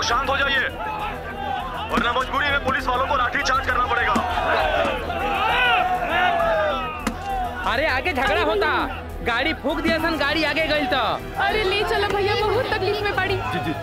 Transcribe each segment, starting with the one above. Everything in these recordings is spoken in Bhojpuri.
शांत हो जाइए वरना मजबूरी में पुलिस वालों को लाठी चार्ज करना पड़ेगा अरे आगे झगड़ा होता गाड़ी फूक दिया सन गाड़ी आगे गई तो अरे ले चलो भैया बहुत तकलीफ में पड़ी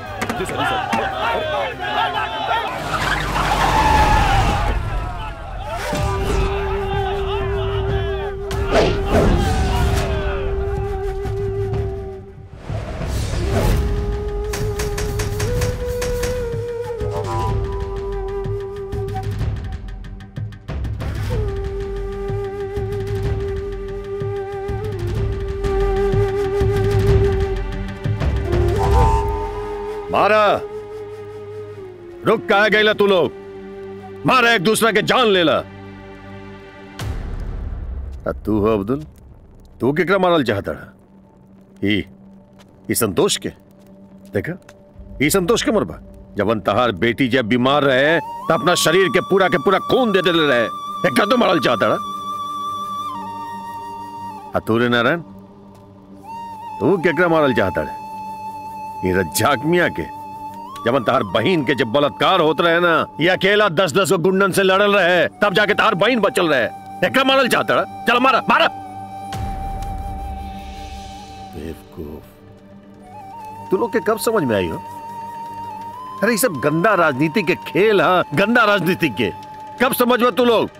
मारा रुक कहा गई तू लोग मारा एक दूसरे के जान लेला आ तू हो अब्दुल तू केकरा मारल चाहता रहा ई ई संतोष के देखा ई संतोष के मरबा जब तहार बेटी जब बीमार रहे तो अपना शरीर के पूरा के पूरा खून दे दे रहे एक तो मारल चाहता रहा आ तू रे नारायण तू केकरा मारल चाहता रहे ये रज्जाक मियाँ के जब तार बहन के जब बलात्कार होत रहे ना ये अकेला दस दस को गुंडन से लड़ल रहे तब जाके तार बहन बचल रहे एकरा मारल चाहता रहा चल मारा मारा बेवकूफ तू लोग के कब समझ में आई हो अरे ये सब गंदा राजनीति के खेल हाँ गंदा राजनीति के कब समझ में तू लोग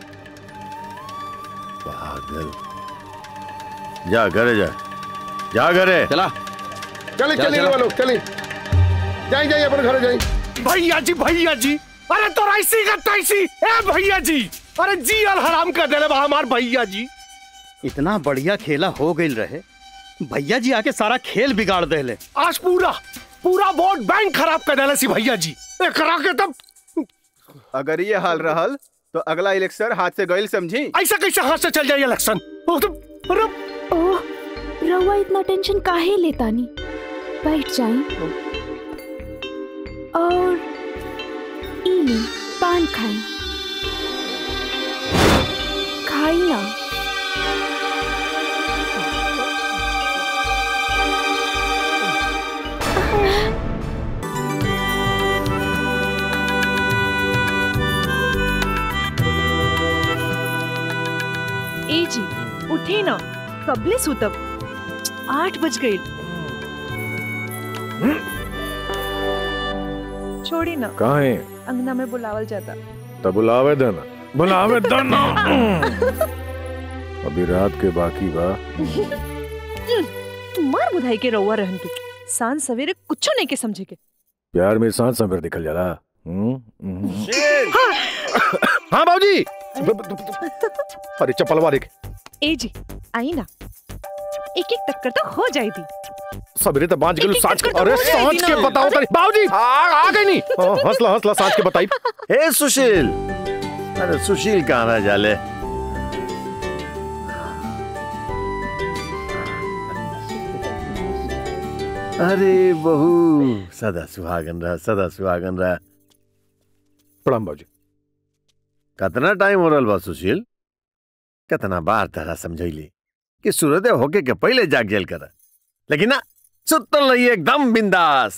पागल जा घरे जा जा घरे चला चले चले वालों चले जाए जाए अपन घर जाए भैया जी भैया जी अरे तो ऐसी का तैसी ए भैया जी अरे जी अल हराम कर देले बा हमार भैया जी इतना बढ़िया खेला हो गई रहे भैया जी आके सारा खेल बिगाड़ देले आज पूरा पूरा वोट बैंक खराब कर देले सी भैया जी एकरा के तब अगर ये हाल रहल तो अगला इलेक्शन हाथ से गईल समझी ऐसा कैसे हाथ से चल जाए इलेक्शन वो तो अरे ओह रउआ इतना टेंशन काहे लेता नी बैठ जाई और इली पान खाई खाई ना ए जी उठे ना कबले सुतब आठ बज गए छोड़ी ना कहाँ है अंगना में बुलावल जाता तब बुलावे देना बुलावे देना अभी रात के बाकी बा मार बुधाई के रउआ रहन के सांझ सवेरे कुछ नहीं के समझे के प्यार में सांस सवेर दिखल जाला हम्म, हम्म। हाँ बाबूजी अरे चप्पल वाले ए जी आई ना एक एक टक्कर तो हो जाएगी सवेरे तो बांच गेलू एक-एक साँझ के चक्कर तो अरे हो जाएगी साँझ के ना। बताओ तरी बाबूजी आ आ गई नहीं हाँ, हंसला हंसला साँझ के बताई ए सुशील अरे सुशील कहाँ रह जाले अरे बहू सदा सुहागन रहा सदा सुहागन रहा प्रणाम बाबूजी कितना टाइम हो रहा बा सुशील कितना बार तरह समझैली कि सूर्योदय होके के पहले जाग गेल कर लेकिन ना सुतल रही एकदम बिंदास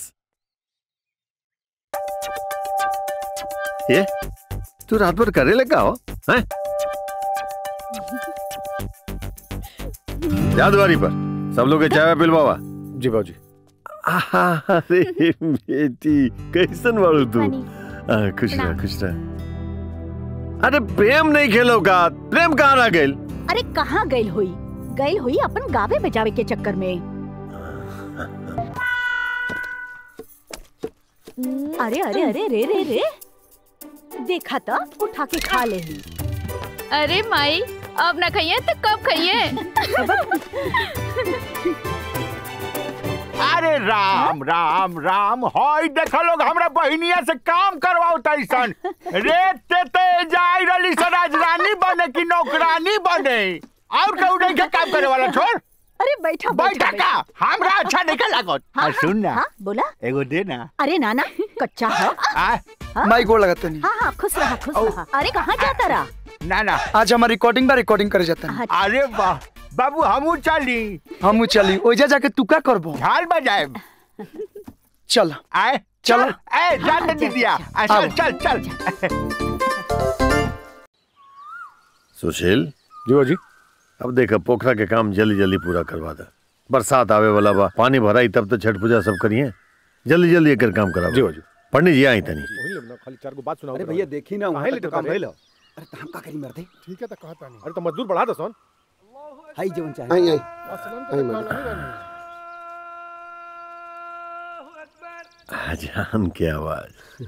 ये तू रात भर करे लगा हो हैं जादवारी पर सब लोग के चाय पिलवावा जी बाबूजी आहा, अरे बेटी कैसन बाड़ू तू आ, खुश रह खुश रह अरे प्रेम नहीं खेलो का प्रेम कहाँ रह गइल अरे कहाँ गई हुई गई हुई अपन गावे बजावे के चक्कर में अरे अरे अरे रे रे रे देखा तो उठा के खा ले अरे माई अब ना खाइए तो कब खाइए अरे राम राम राम हई देख लोग हमरा बहिनिया से काम करवाओ तैसन रे ते ते जाई रली स राजरानी बने की नौकरानी बने और कहू नहीं के काम करे वाला छोड़ अरे बैठा बैठा का हमरा अच्छा नहीं का लागत हाँ, आ सुन ना हाँ बोला एगो दे ना अरे नाना कच्चा है आ हाँ? माई गोड़ लगाते नहीं हाँ हाँ खुश रहा खुश रहा अरे कहाँ जाता रहा ना ना आज हमारी रिकॉर्डिंग बा रिकॉर्डिंग करे जाता है अरे वाह बाबू हमू चली हम चली ओजा जाके तू का करबो झाल बजाए चल आए चल ए जान दे दिया आ, चल चल चल सुशील जी जी अब देखा पोखरा के काम जल्दी जल्दी पूरा करवा दे बरसात आवे वाला बा पानी भराई तब तो छठ पूजा सब करिए जल्दी जल्दी एकर काम करा जी जी पंडित जी आई तनी खाली चार को बात सुनाओ अरे भैया देखी ना काहे लेटे काम भइल अरे तो हम का करी मरते ठीक है तो कहता नहीं अरे तो मजदूर बढ़ा दो सोन हाई जीवन आई चाहे आई असलन आई तो मैडम। कहना ही अजान की आवाज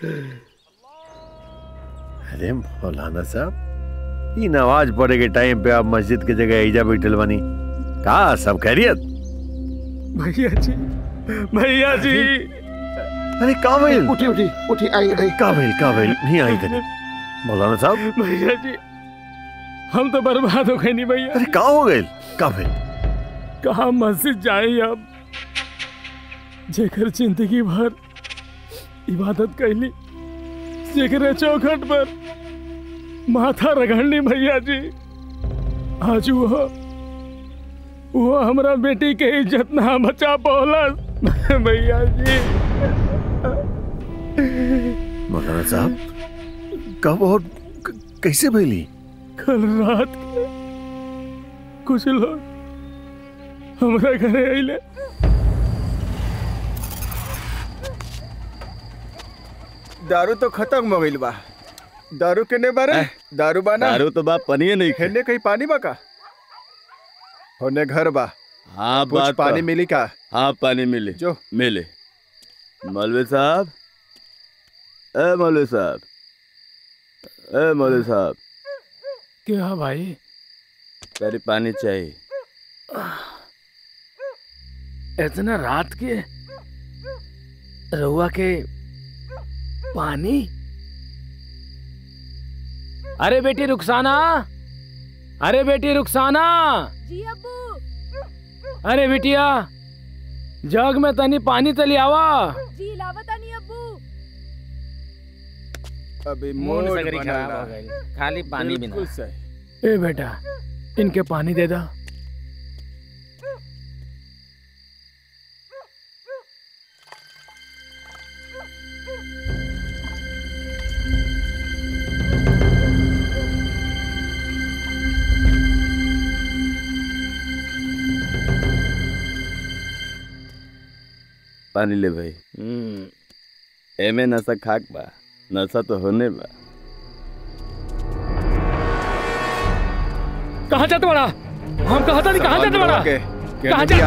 अरे मौलाना साहब इन आवाज पड़े के टाइम पे आप मस्जिद के जगह ईजा बैठल बनी का सब खैरियत भैया जी भैया जी अरे का भइल उठी उठी उठी आई आई का भइल का भइल नहीं आई तनी मौलाना साहब भैया जी हम तो बर्बाद हो गए नहीं भैया अरे का हो गइल का भइल कहा मस्जिद जाए अब जेकर जिंदगी भर इबादत कैली जेकरे चौखट पर माथा रगड़नी भैया जी आज वो वो हमरा बेटी के इज्जत ना बचा पौलस भैया जी मौलाना साहब कब और क- कैसे भइली कल रात के कुछ लोग हमरा घरे अइले दारू तो खत्म हो गइल बा दारू केने बारे दारू बाना दारू तो बा पनिए नहीं खे हेने कहीं पानी बा का होने घर बा हाँ कुछ बात पानी तो- मिली का हाँ पानी मिले जो मिले मौलवी साहब ए मौलवी साहब ए मौलवी साहब क्या भाई तेरी पानी चाहिए इतना रात के रहुआ के पानी अरे बेटी रुखसाना अरे बेटी रुखसाना जी अब्बू अरे बेटिया जग में तनी पानी तली आवा जी लावता नहीं अब्बू अभी मूड मूड सगरी बनल खराब बा। हो गई खाली पानी बिना बिल्कुल सही ए बेटा इनके पानी दे दा पानी ले भाई हम्म एमे नशा खाक बा नशा तो होने बा कहाँ जाते बड़ा हम कहा था नहीं कहाँ जाते बड़ा के कहाँ दिया?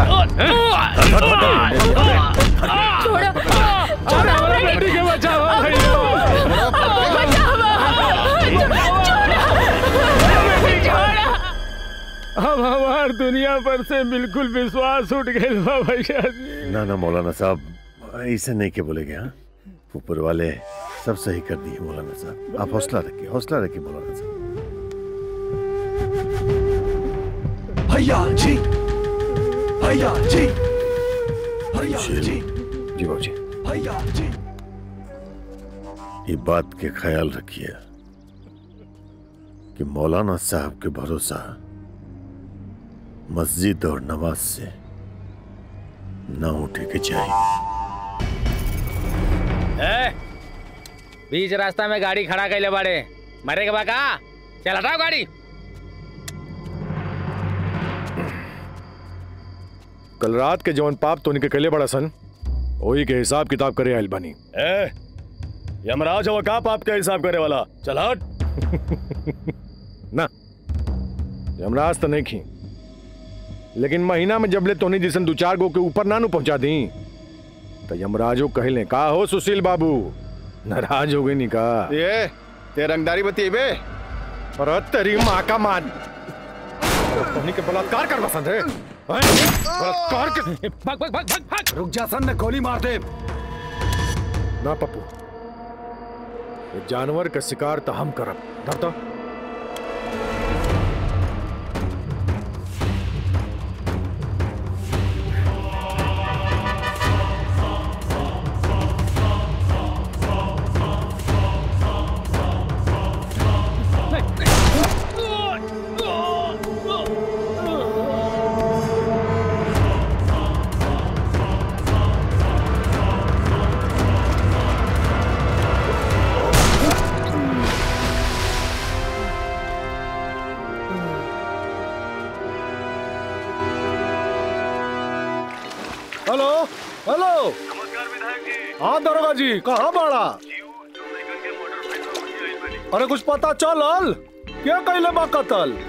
छोड़ो छोड़ो हमारा बेटी के बचाओ भैया अब हमार दुनिया पर से बिल्कुल विश्वास उठ गए बा भैया जी ना ना मौलाना साहब ऐसे नहीं के बोलेगे हाँ ऊपर वाले सब सही कर दिए मौलाना साहब आप हौसला रखिए हौसला रखिए मौलाना साहब भैया जी भैया जी भैया सुशील, जी जी बाबूजी भैया जी ये बात के ख्याल रखिए कि मौलाना साहब के भरोसा मस्जिद और नमाज से ना उठे के चाहिए ए, बीच रास्ता में गाड़ी खड़ा कैले बाड़े मरे के बा का चल हटाओ गाड़ी कल रात के जवन पाप तो उनके कले बड़ा सन वही के हिसाब किताब करे आइल बनी ए यमराज हो का पाप का हिसाब करे वाला चल हट ना यमराज तो नहीं खी लेकिन महीना में जबले तोनी जिसन दो चार गो के ऊपर ना नु पहुंचा दी तो यमराजो कहले का हो सुशील बाबू नाराज हो गई नी का ये ते रंगदारी बतीबे और तेरी माँ का मान तोनी के बलात्कार कर पसंद है हैं? बलात्कार के भाग भाग भाग भाग भाग रुक जा सन मैं गोली मार दे ना पप्पू ये जानवर का शिकार तो हम करब धरता Oh! हेलो हाँ दरोगा जी कहाँ बाड़ा अरे कुछ पता चलल क्या कैले बा कतल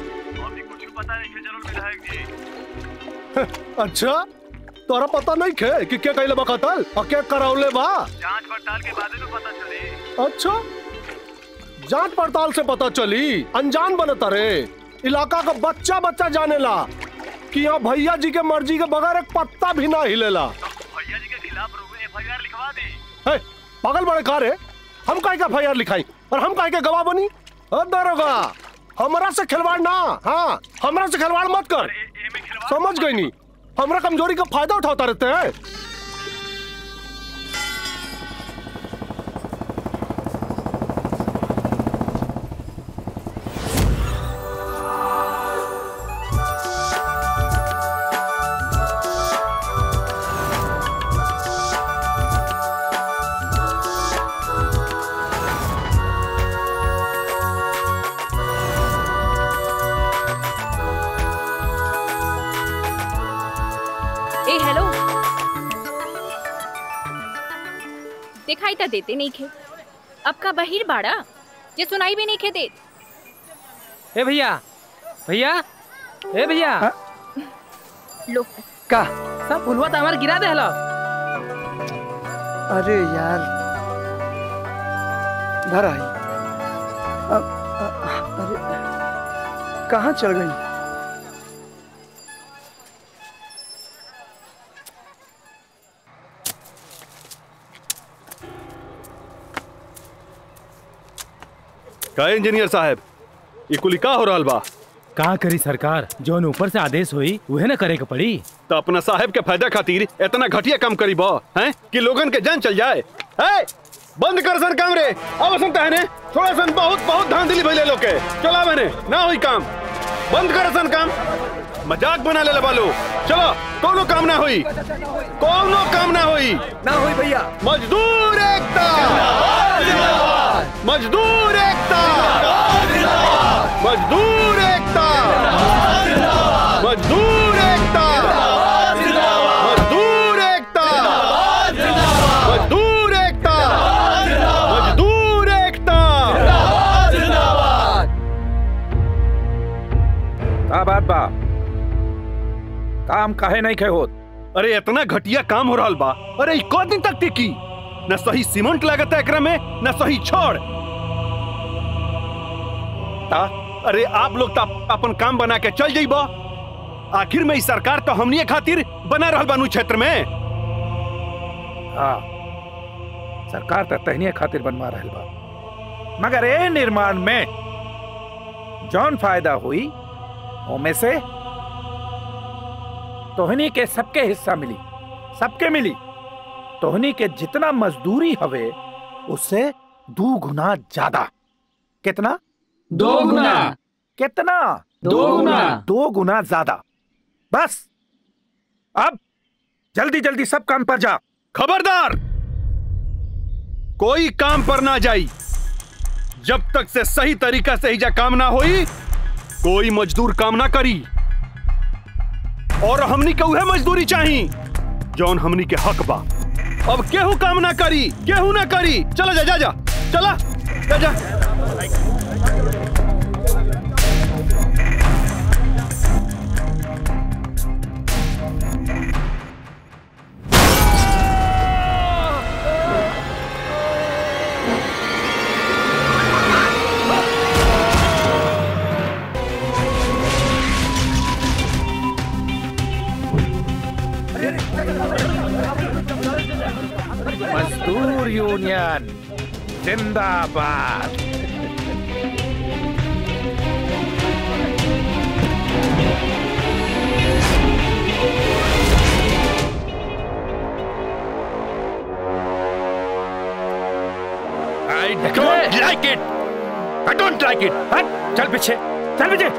अच्छा तोरा पता नहीं खे कि क्या कैले बा कतल और क्या करावले बा जांच पड़ताल के बाद में पता चली अच्छा जांच पड़ताल से पता चली अनजान बनता रे इलाका का बच्चा बच्चा जानेला कि यहाँ भैया जी के मर्जी के बगैर एक पत्ता भी ना हिलेला भैया जी के खिलाफ एफआईआर लिखवा दी है, पागल बड़े का रे हम काहे का एफआईआर लिखाई और हम काहे के गवाह बनी अ दरोगा हमरा से खिलवाड़ ना हाँ हमरा से खिलवाड़ मत कर समझ गई नी हमरा कमजोरी का फायदा उठाता रहते हैं ए हेलो दिखाई तो देते नहीं खे अब का बहिर बाड़ा जे सुनाई भी नहीं खे देत ए भैया भैया ए भैया लो का सब फुलवा तो हमारे गिरा दे हलो अरे यार घर आई अब अ- अरे कहाँ चल गई का इंजीनियर साहब ये कुली का हो रहल बा का करी सरकार जौन ऊपर से आदेश हुई वह न करे के पड़ी तो अपना साहब के फायदा खातिर इतना घटिया काम करी बा हैं कि लोगन के जान चल जाए है बंद कर सन काम रे अब सुनता है ने थोड़ा सन बहुत बहुत धांधली भइले लोग के चला मैंने ना हुई काम बंद कर सन काम मजाक बना ले बालो चलो कोनो काम ना हुई कोनो काम ना हुई ना हुई भैया मजदूर एकता मजदूर एकता मजदूर एकता मजदूर एकता मजदूर एकता मजदूर एकता मजदूर एकता का बात बा काम काहे नहीं खे होत अरे इतना घटिया काम हो रहा बा अरे ई को दिन तक टिकी न सही सीमेंट लागत है एकरा में न सही छोड़ ता अरे आप लोग तो अप- अपन काम बना के चल जाइबा आखिर में ई सरकार तो हमनी खातिर बना रहल बानू क्षेत्र में हाँ सरकार तो तहनिया खातिर बनवा रहल बा मगर ए निर्माण में जौन फायदा हुई ओमे से तोहनी के सबके हिस्सा मिली सबके मिली तोहनी के जितना मजदूरी हवे उससे दो गुना ज्यादा कितना दो गुना। कितना दो गुना। दो गुना ज्यादा बस अब जल्दी जल्दी सब काम पर जा खबरदार कोई काम पर ना जाई जब तक से सही तरीका से ही जा काम ना होई कोई मजदूर काम ना करी और हमनी के उहे मजदूरी चाही जौन हमनी के हक बा अब केहू काम ना करी केहू ना करी चला जा जा जा चला जा जा मजदूर यूनियन जिंदाबाद I don't like it. I don't like it. हट चल पीछे चल पीछे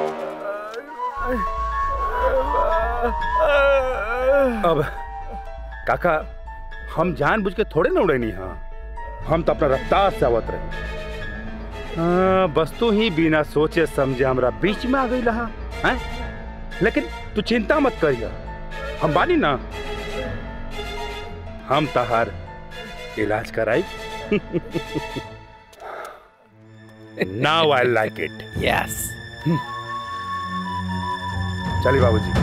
अब काका हम जानबूझ के थोड़े ना उड़े नहीं हाँ हम तो अपना रफ्तार से आवत रहे हाँ, बस तू ही बिना सोचे समझे हमरा बीच में आ गई रहा हैं लेकिन तू चिंता मत करिया हम बानी ना हम तहार इलाज कराई now I like it yes चलिए बाबूजी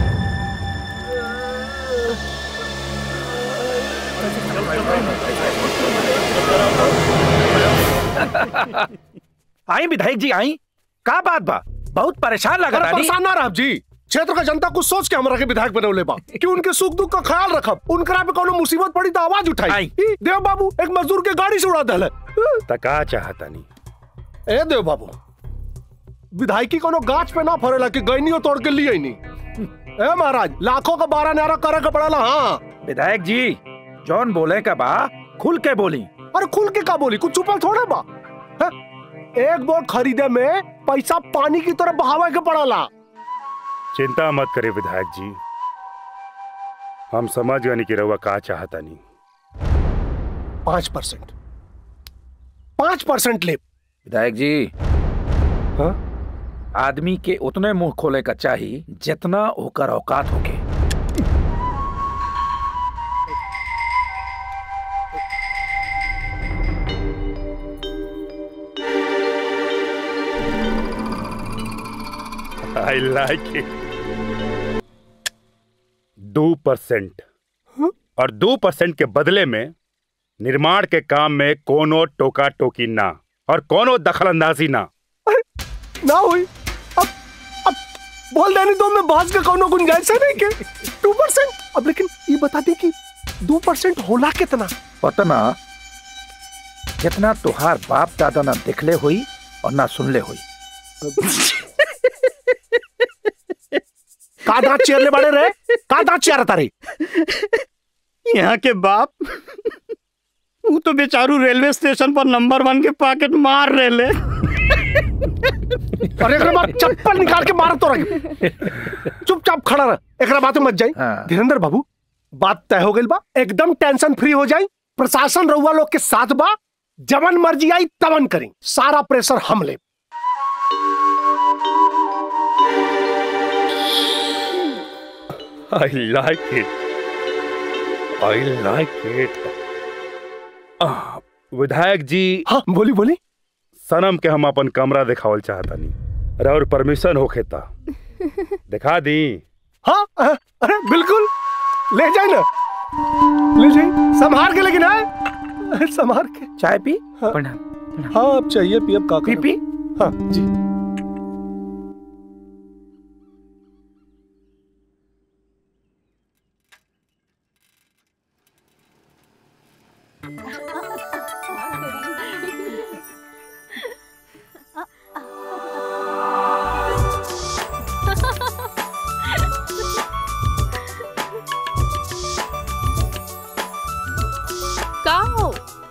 आई विधायक जी आई का बात बा बहुत परेशान लगा अरे परेशान ना रह जी क्षेत्र का जनता कुछ सोच के हमरा के विधायक बनौले बा कि उनके सुख दुख का ख्याल रखब उनकरा पे कोनो मुसीबत पड़ी तो आवाज उठाई ई, देव बाबू एक मजदूर के गाड़ी से उड़ा दल तका चाहता नहीं ए देव बाबू विधायकी कोनो गाछ पे ना फरेला कि गैनियो तोड़ के लिए नहीं ए महाराज लाखों का बारह न्यारा करे के पड़ेला हाँ विधायक जी जॉन बोले का बा खुल के बोली अरे खुल के का बोली कुछ छुपल थोड़े बा हैं? एक बोर्ड खरीदे में पैसा पानी की तरह बहावे के पड़ेला चिंता मत करे विधायक जी हम समझ गए कि रउआ का चाहता नहीं पांच परसेंट पांच परसेंट ले विधायक जी आदमी के उतने मुंह खोले का चाहिए जितना होकर औकात होके आई लाइक इट दो परसेंट और दो परसेंट के बदले में निर्माण के काम में कोनो टोका टोकी ना और कोनो दखल अंदाजी ना ना हुई अब अब बोल देनी तो मैं बाज का कोनो गुंजाइश है नहीं के टू परसेंट अब लेकिन ये बता दे कि दो परसेंट होला कितना पतना जितना तुहार बाप दादा ना दिखले हुई और ना सुनले हुई का दांत चेरले बड़े रे का दांत चेर तारे यहाँ के बाप वो तो बेचारू रेलवे स्टेशन पर नंबर वन के पॉकेट मार रहे ले अरे एकरा बाद चप्पल निकाल के मार तो रख चुपचाप खड़ा रह एकरा बात में मत जाई धीरेन्द्र बाबू बात तय हो गई बा एकदम टेंशन फ्री हो जाई प्रशासन रउआ लोग के साथ बा जवन मर्जी आई तवन करी सारा प्रेशर हम ले आई like it I like it विधायक जी हाँ बोली बोली सनम के हम अपन कमरा दिखावल चाहता नहीं और परमिशन होखे ता दिखा दी हाँ हाँ, अरे बिल्कुल ले जाए ना ले जाए संभाल के लेकिन है संभाल के चाय पी हाँ हाँ अब चाहिए पी अब का पी पी हाँ जी का हो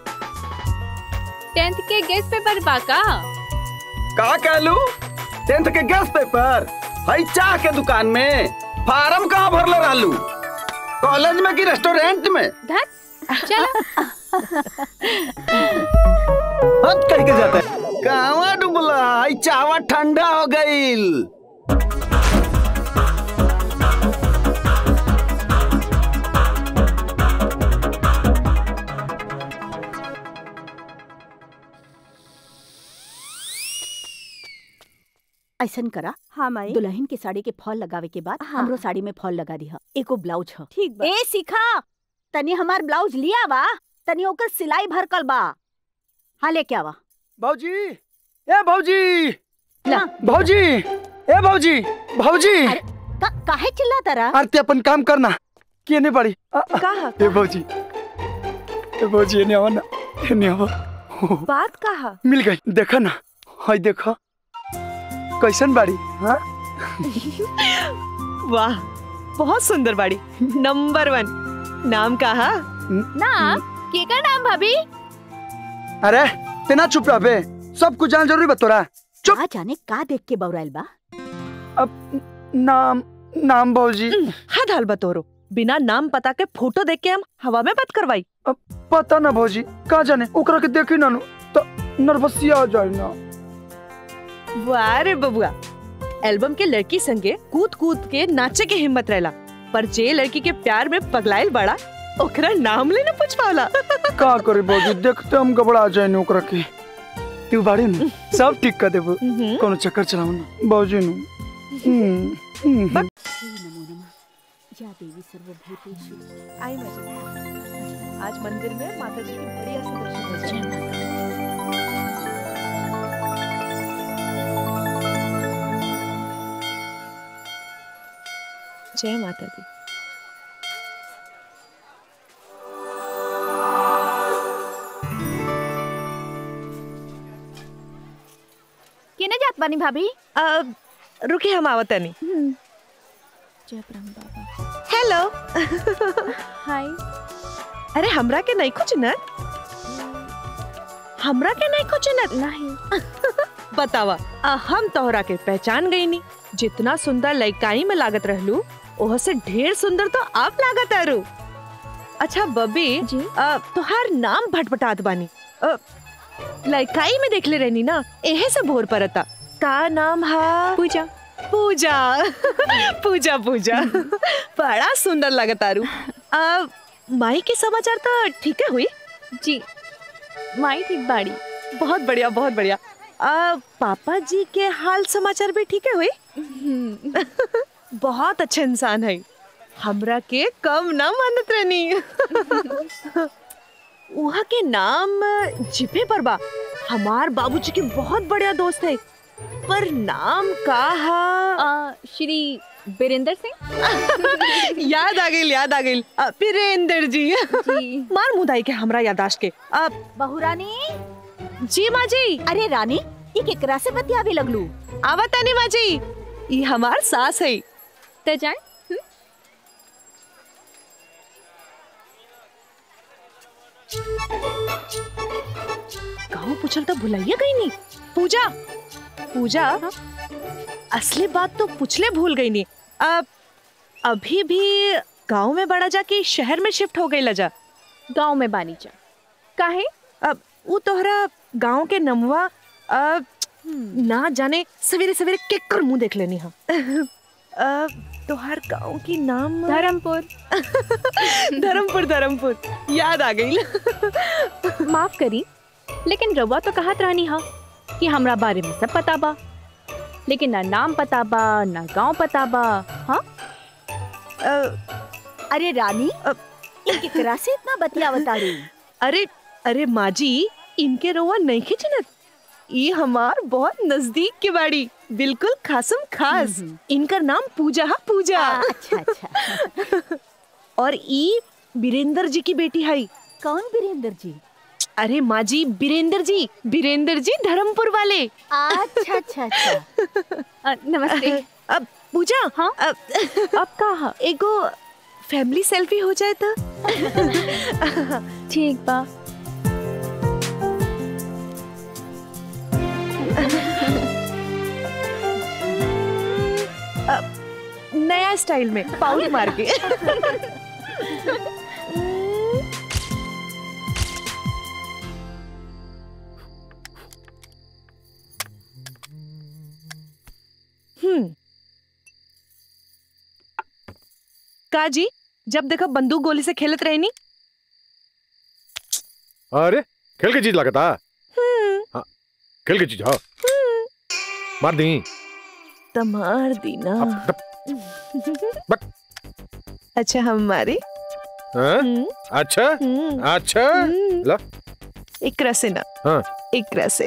टेंथ के गेस्ट पेपर बा का का कहलू टेंथ के गेस्ट पेपर हई चाह के दुकान में फार्म कहाँ भरले रहलू कॉलेज में कि रेस्टोरेंट में धत चलो हट कह के जाता है कहवा डूबला हई चावा ठंडा हो गईल ऐसन करा हाँ माई दुल्हन के साड़ी के फॉल लगावे के बाद हाँ। हमरो साड़ी में फॉल लगा दिहा एको ब्लाउज ह ठीक बा ए सिखा तनी हमार ब्लाउज लिया बा तनी ओकर सिलाई भरकल बा हाँ लेके आवा भौजी ए भौजी भौजी ए भौजी भौजी का, काहे चिल्ला तारा आरती अपन काम करना के नहीं पड़ी कहा ए भौजी ए भौजी एने आवा ना एने आवा बात कहा मिल गई देखा ना हाय देखा कैसन बाड़ी हाँ वाह बहुत सुंदर बाड़ी नंबर वन नाम कहा नाम के का नाम भाभी अरे तेना चुप रह बे सब कुछ जान जरूरी बतोरा चुप का जाने का देख के बौराइल बा अब नाम नाम भौजी हद हाल बतोरो बिना नाम पता के फोटो देख के हम हवा में बात करवाई अब पता ना भौजी का जाने ओकरा के देखी ना नु तो नर्वसिया आ जाए ना वाह रे बबुआ एल्बम के लड़की संगे कूद कूद के नाचे के हिम्मत रहला पर जे लड़की के प्यार में पगलाइल बड़ा ओकरा नाम लेना पूछवाला का करे बाबूजी देखते हम घबरा जाए नु ओकरा के तू बाड़े नु सब ठीक कर देबो कोनो चक्कर चलाऊ ना बाबूजी नु हम्म, हम्म। या देवी सर्वभूतेषु आई मजा आज मंदिर में माता जी की बढ़िया से दर्शन हो जाए जय माता दी केने जात बानी भाभी अब रुके हम आवतनी जय ब्रह्म बाबा हेलो हाय अरे हमरा के नहीं कुछ न हमरा के नहीं कुछ न नहीं बतावा आ, हम तोहरा के पहचान गई नी जितना सुंदर लइकाई में लागत रहलू ओह से ढेर सुंदर तो आप लागत आरू अच्छा बबी आ, तोहार नाम भटभटात बानी आ, लइकाई में देखले रहनी ना एहे से भोर परता का नाम हा पूजा पूजा पूजा पूजा बड़ा सुंदर लगत आरू आ, माई के समाचार तो ठीक है हुई जी माई ठीक बाड़ी बहुत बढ़िया बहुत बढ़िया आ, पापा जी के हाल समाचार भी ठीक है हुई बहुत अच्छा इंसान है हमरा के कम ना मानत रहनी वहाँ के नाम जिपे पर बा हमार बाबूजी के बहुत बढ़िया दोस्त है पर नाम का हा श्री बीरेंद्र सिंह याद आ गई याद आ गई बीरेंद्र जी मार मुदाई के हमरा यादाश्त के अब बहुरानी जी माँ जी अरे रानी ये केकरा से बतियावे लगलू आवता नहीं माँ जी ये हमार सास है तो जाए गाँव पूछल तो भुलाइया गई नहीं पूजा पूजा असली बात तो पूछले भूल गई नहीं अब अभी भी गांव में बड़ा जा कि शहर में शिफ्ट हो गई लजा गांव में बानी जा काहे अब वो तोहरा गांव के नमवा अब ना जाने सवेरे सवेरे केकर मुंह देख लेनी हा अब तोहर गांव की नाम धर्मपुर धर्मपुर धर्मपुर याद आ गई माफ करी लेकिन रवा तो कहत रहनी हा कि हमरा बारे में सब पता बा लेकिन ना नाम पता बा ना गांव पता बा हाँ अरे रानी ये केकरा से इतना बतियावता रू अरे अरे माँ जी इनके रोवा नहीं खिंचनत ये हमार बहुत नजदीक के बाड़ी बिल्कुल खासम खास इनका नाम पूजा हा पूजा अच्छा अच्छा और ई बीरेंद्र जी की बेटी है कौन बीरेंद्र जी अरे माँ जी बीरेंद्र जी बीरेंद्र जी धर्मपुर वाले अच्छा अच्छा अच्छा नमस्ते अब पूजा हाँ अब, अब कहा एगो फैमिली सेल्फी हो जाए तो ठीक बा नया स्टाइल में पाउल मार के हम्म का जी जब देखो बंदूक गोली से खेलत रहनी अरे खेल के चीज लगता हाँ खेल के चीज हाँ मार दी तमार दीना अच्छा हमारी हाँ? अच्छा अच्छा ला एक से ना हाँ एक से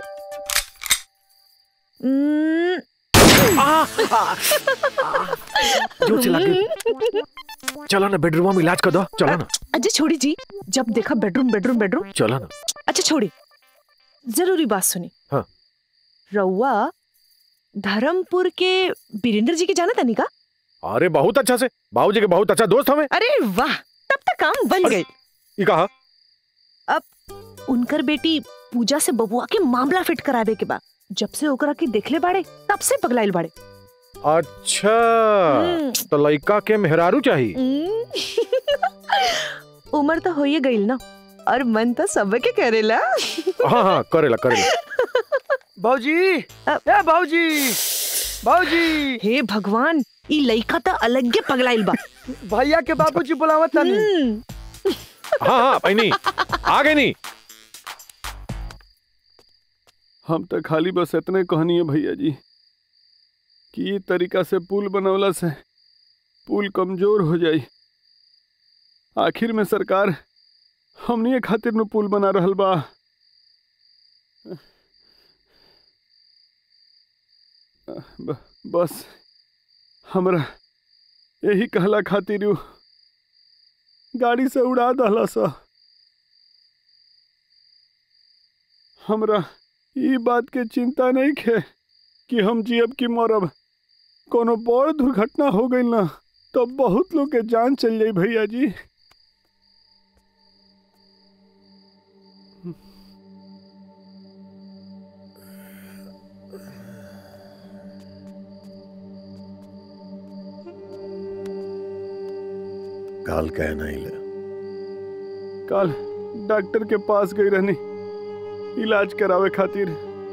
हम्म, जो चिल्ला के चलो ना बेडरूम में इलाज कर दो चलो ना अजय छोड़ी जी जब देखा बेडरूम बेडरूम बेडरूम चलो ना अच्छा छोड़ी जरूरी बात सुनी हाँ रउआ धर्मपुर के बीरेंद्र जी के जाना था का अरे बहुत अच्छा से बाबूजी के बहुत अच्छा दोस्त हमें अरे वाह तब तक काम बन गए ये कहा अब उनकर बेटी पूजा से बबुआ के मामला फिट करावे के बाद जब से ओकरा के देखले बाड़े तब से पगलाइल बाड़े अच्छा तो लड़का के मेहरारू चाहिए उम्र तो होइए गईल ना और मन तो सब के करेला हाँ हाँ करेला करेला बाबूजी ए बाबूजी बाबूजी हे भगवान ई लइका तो अलग के पगलाइल बा भैया के बाबूजी बुलावत तनी हाँ हाँ बहनी आ गई नहीं हम तो खाली बस इतने कहनी है भैया जी कि ई तरीका से पुल बनवला से पुल कमजोर हो जाई आखिर में सरकार हमनी खातिर न पुल बना रहल बा ब, बस हमरा यही कहला खातिर उ गाड़ी से उड़ा दहला सा हमरा ई बात के चिंता नहीं खे कि हम जियब की मरब कोनो बड़ दुर्घटना हो गई ना तब बहुत लोग के जान चल जाई भैया जी काल कहना ही ले कल डॉक्टर के पास गई रहनी इलाज करावे खातिर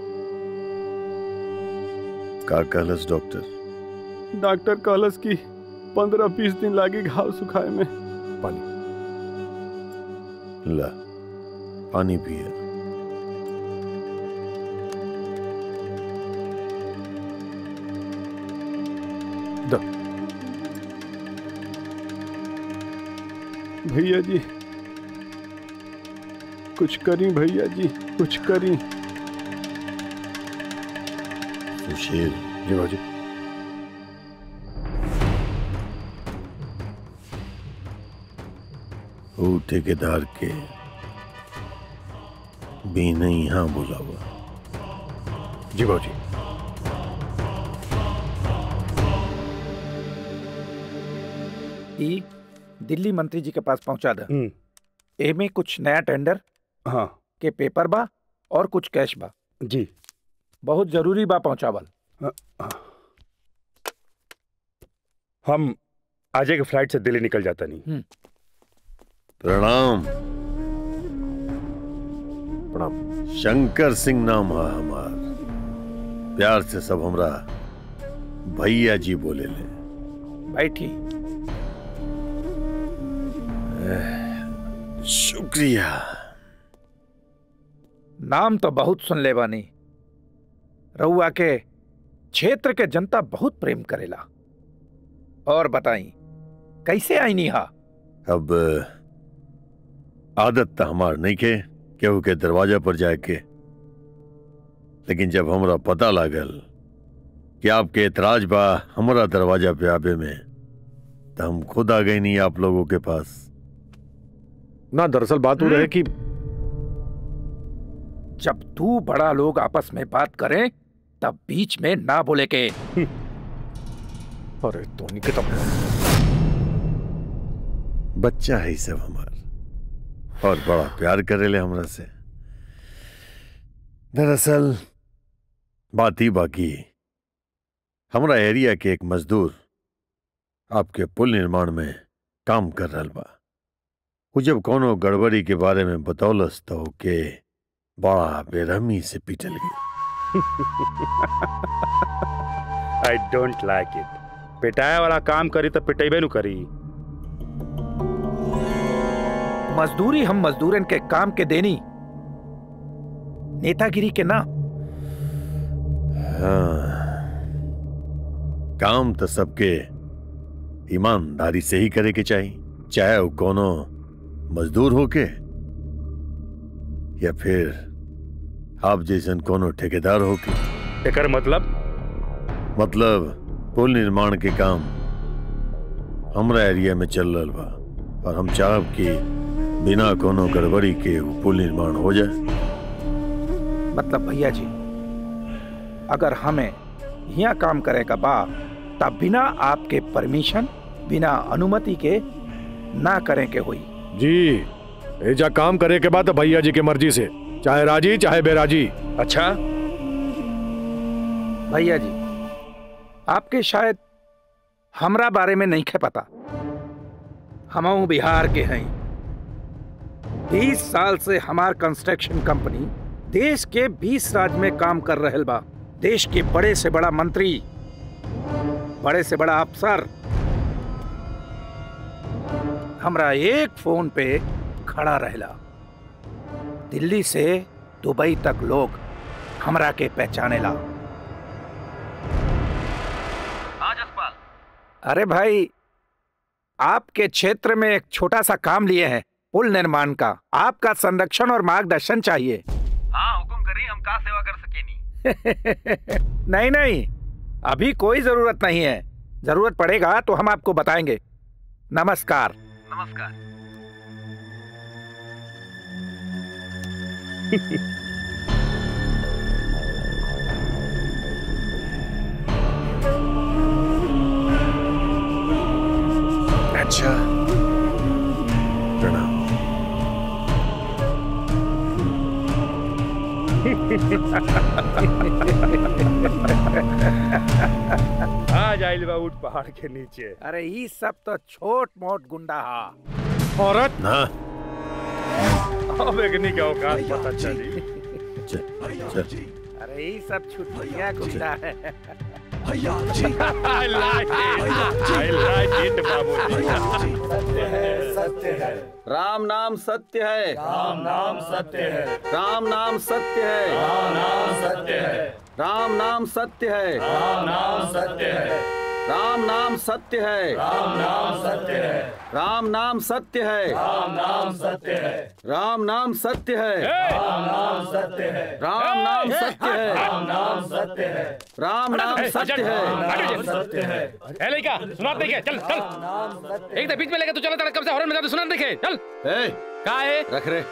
का कहलस डॉक्टर डॉक्टर कहलस कि पंद्रह बीस दिन लागी घाव सुखाए में पानी ला पानी पिए द भैया जी कुछ करी भैया जी कुछ करी सुशील जी बाबूजी वो ठेकेदार के भी नहीं यहाँ बुलावा जी बाबूजी ई दिल्ली मंत्री जी के पास पहुंचा द एमे कुछ नया टेंडर हाँ के पेपर बा और कुछ कैश बा जी बहुत जरूरी बा पहुंचावल हम आजे के फ्लाइट से दिल्ली निकल जाता नहीं प्रणाम प्रणाम शंकर सिंह नाम है हमार प्यार से सब हमरा भैया जी बोले ले बैठी शुक्रिया नाम तो बहुत सुन ले बानी रउआ के क्षेत्र के जनता बहुत प्रेम करेला और बताई कैसे आई नी हा अब आदत तो हमार नहीं के केहू के दरवाजा पर जाए के लेकिन जब हमरा पता लागल कि आपके एतराज बा हमरा दरवाजा पे आबे में तो हम खुद आ गए नहीं आप लोगों के पास ना दरअसल बात हो रहे कि जब तू बड़ा लोग आपस में बात करें तब बीच में ना बोले के अरे तो नहीं तो बच्चा है सब हमार और बड़ा प्यार करेले हमरा से दरअसल बात ही बाकी हमरा एरिया के एक मजदूर आपके पुल निर्माण में काम कर रहा बा वो जब कोनो गड़बड़ी के बारे में बतौलस तो के बड़ा बेरहमी से पिटल आई डोंट लाइक इट पिटाए वाला काम करी तो पिटेबे नु करी मजदूरी हम मजदूरन के काम के देनी नेतागिरी के ना हाँ काम तो सबके ईमानदारी से ही करे के चाहिए चाहे वो कोनो मजदूर होके या फिर आप जैसन कोनो ठेकेदार होके एकर मतलब मतलब पुल निर्माण के काम हमरा एरिया में चल रहा बा और हम चाहब कि बिना कोनो गड़बड़ी के वो पुल निर्माण हो जाए मतलब भैया जी अगर हमें यहाँ काम करे का बा तब बिना आपके परमिशन बिना अनुमति के ना करें के हुई जी एजा काम करे के बाद भैया जी के मर्जी से चाहे राजी चाहे बेराजी अच्छा भैया जी आपके शायद हमरा बारे में नहीं खे पता हम बिहार के हैं बीस साल से हमार कंस्ट्रक्शन कंपनी देश के बीस राज्य में काम कर रहे बा देश के बड़े से बड़ा मंत्री बड़े से बड़ा अफसर हमरा एक फोन पे खड़ा रहला दिल्ली से दुबई तक लोग हमरा के पहचानेला अरे भाई आपके क्षेत्र में एक छोटा सा काम लिए हैं पुल निर्माण का आपका संरक्षण और मार्गदर्शन चाहिए हाँ हुकुम करिए हम का सेवा कर सकेनी नहीं नहीं अभी कोई जरूरत नहीं है जरूरत पड़ेगा तो हम आपको बताएंगे नमस्कार नमस्कार अच्छा प्रणाम आ जाइल बा उठ पहाड़ के नीचे अरे ये सब तो छोट मोट गुंडा हा औरत ना अब एकनी के औकात पता चली अरे ये सब छुट्टियां गुंडा है I like it. I like it, बाबूजी। सत्य है राम नाम सत्य है राम नाम सत्य है राम नाम सत्य है राम नाम सत्य है राम नाम सत्य है राम नाम सत्य है राम नाम सत्य है राम नाम सत्य है राम नाम सत्य है राम नाम सत्य है राम नाम सत्य है राम नाम सत्य है राम नाम सत्य है राम नाम सत्य है राम नाम सत्य है राम सत्य है ए लड़का सुना देखे चल चल एक तो बीच में लेके तू चला तड़क कब से हॉर्न में तो सुना देखे चल ए का है रख रे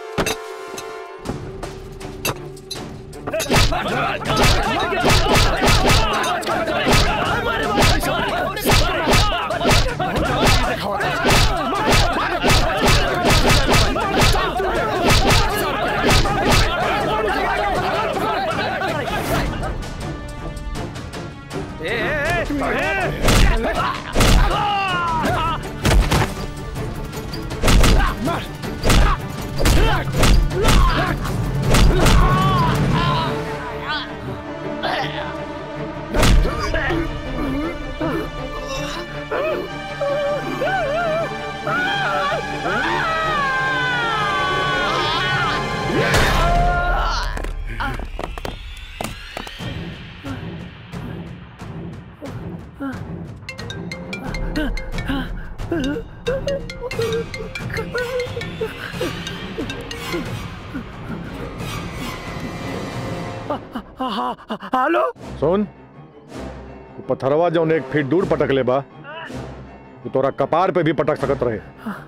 हेलो सुन तू पत्थरवा जौन एक फीट दूर पटक ले बा तू तोरा कपार पे भी पटक सकत रहे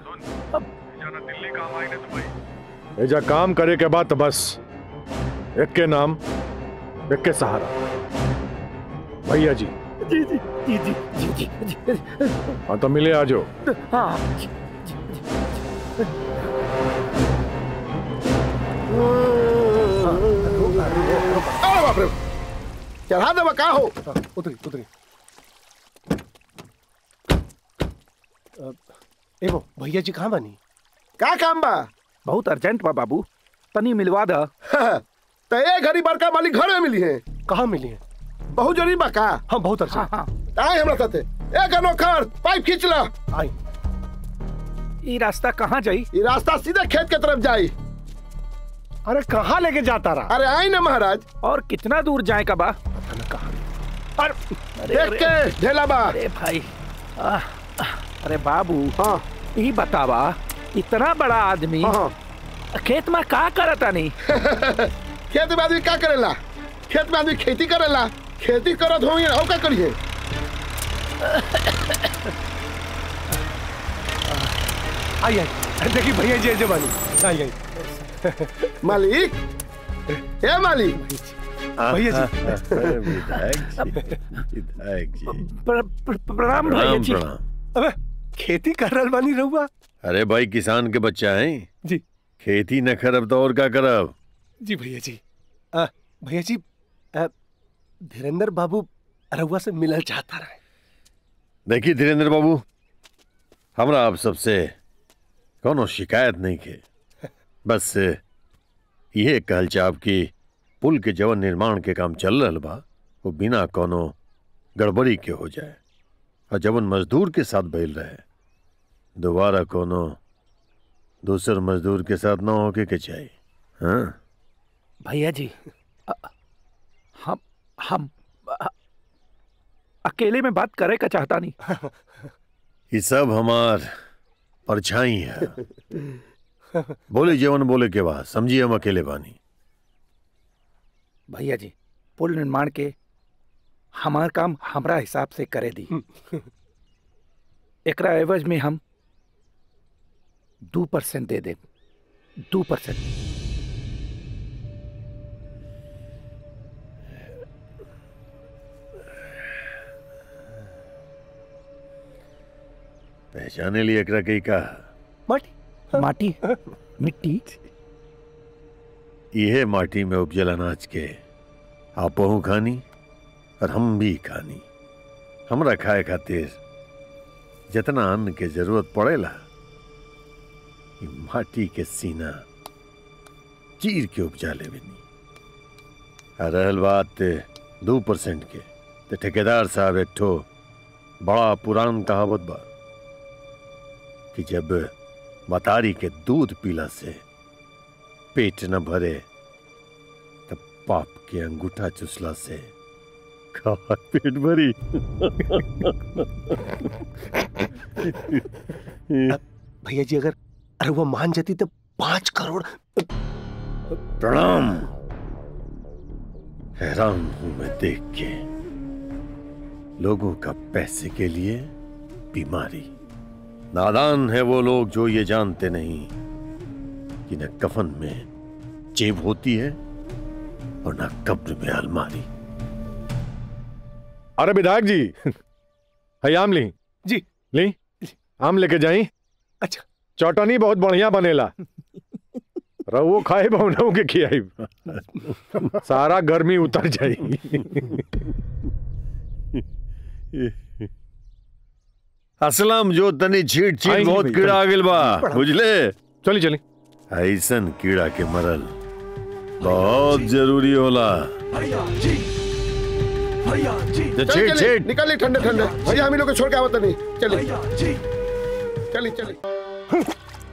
एजा काम करे के बाद तो बस एक के नाम एक के सहारा भैया जी जी जी जी जी जी जी जी हाँ तो मिले आजो हाँ अरे बाप रे चढ़ा दे का हो उतरी उतरी अ, एगो भैया जी कहाँ बनी का काम बा बहुत अर्जेंट बा बाबू तनी मिलवा दा तो ये घड़ी बड़का मालिक घर में मिली है कहाँ मिली है बहुत जरूरी बा का हाँ बहुत अर्जेंट आए हमरा साथे एक अनोखर पाइप खींच ला आई ये रास्ता कहाँ जाई ये रास्ता सीधे खेत के तरफ जाई अरे कहाँ लेके जाता रहा अरे आई ना महाराज और कितना दूर जाए का बा देख के ढेला बा अरे भाई आ, अरे बाबू हाँ ये बतावा इतना बड़ा आदमी खेत में का करता नहीं खेत में आदमी का करेला खेत में आदमी खेती करेला खेती करत होई और का करिए आई आई देखी भैया जी ऐसे बनी आई आई मालिक ए मालिक भैया जी अरे विधायक जी विधायक जी प्रणाम भैया जी अबे खेती कर रहा बानी रहुआ अरे भाई किसान के बच्चा है जी खेती न करब तो और का करब जी भैया जी अ, भैया जी अ, धीरेन्द्र बाबू रहुआ से मिलल चाहता रहे देखिए धीरेन्द्र बाबू हमरा आप सबसे कोनो शिकायत नहीं के बस ये कहल चाहब कि पुल के जवन निर्माण के काम चल रहल बा वो बिना कोनो गड़बड़ी के हो जाए और जवन मजदूर के साथ भइल रहे दोबारा कोनो दूसर मजदूर के साथ ना होके के चाहिए हाँ भैया जी अ- हम हम अ- अकेले में बात करे का चाहता नहीं ये सब हमार परछाई है बोले जीवन बोले के बाद समझिए हम अकेले बानी भैया जी पुल निर्माण के हमार काम हमरा हिसाब से करे दी एकरा एवज में हम दो परसेंट दे दे दो परसेंट पहचाने लिए एकरा कई का माटी माटी मिट्टी यह माटी में उपजल अनाज के आपहू खानी और हम भी खानी हमरा खाए खातिर जितना अन्न के जरूरत पड़ेला ई माटी के सीना चीर के उपजा लेवेनी आ रहल बात दो परसेंट के तो ठेकेदार साहब एक ठो बड़ा पुरान कहावत बा कि जब मतारी के दूध पीला से पेट न भरे तब पाप के अंगूठा चुसला से खावा पेट भरी भैया जी अगर अरे वो मान जाती तो पांच करोड़ प्रणाम हैरान हूं मैं देख के लोगों का पैसे के लिए बीमारी नादान है वो लोग जो ये जानते नहीं कि न कफन में जेब होती है और न कब्र में अलमारी अरे विधायक जी है आम ली जी ली आम लेके जाई अच्छा चौटनी बहुत बढ़िया बनेला रहुओ खाए बहुनऊ के खियाई सारा गर्मी उतर जाई असलम जो तनी छीट छीट आई बहुत भई, कीड़ा आ चली। गेल बा बड़ा। बुझले चली चली ऐसन कीड़ा के मरल बहुत जरूरी होला तो चल, छीट चली, छीट निकली ठंडे ठंडे भैया हम ही लोग को छोड़ के आवत नहीं चली चली चली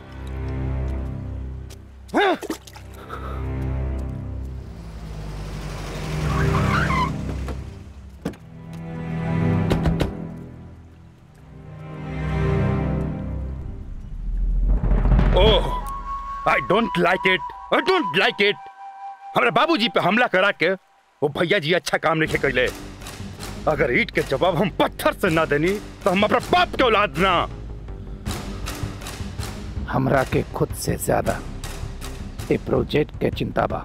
oh I don't like it I don't like it हमारे बाबूजी पे हमला करा के वो भैया जी अच्छा काम नहीं कैले अगर ईट के जवाब हम पत्थर से ना देनी तो हम अपना बाप के औलाद ना हमरा के खुद से ज्यादा ए प्रोजेक्ट के चिंता बा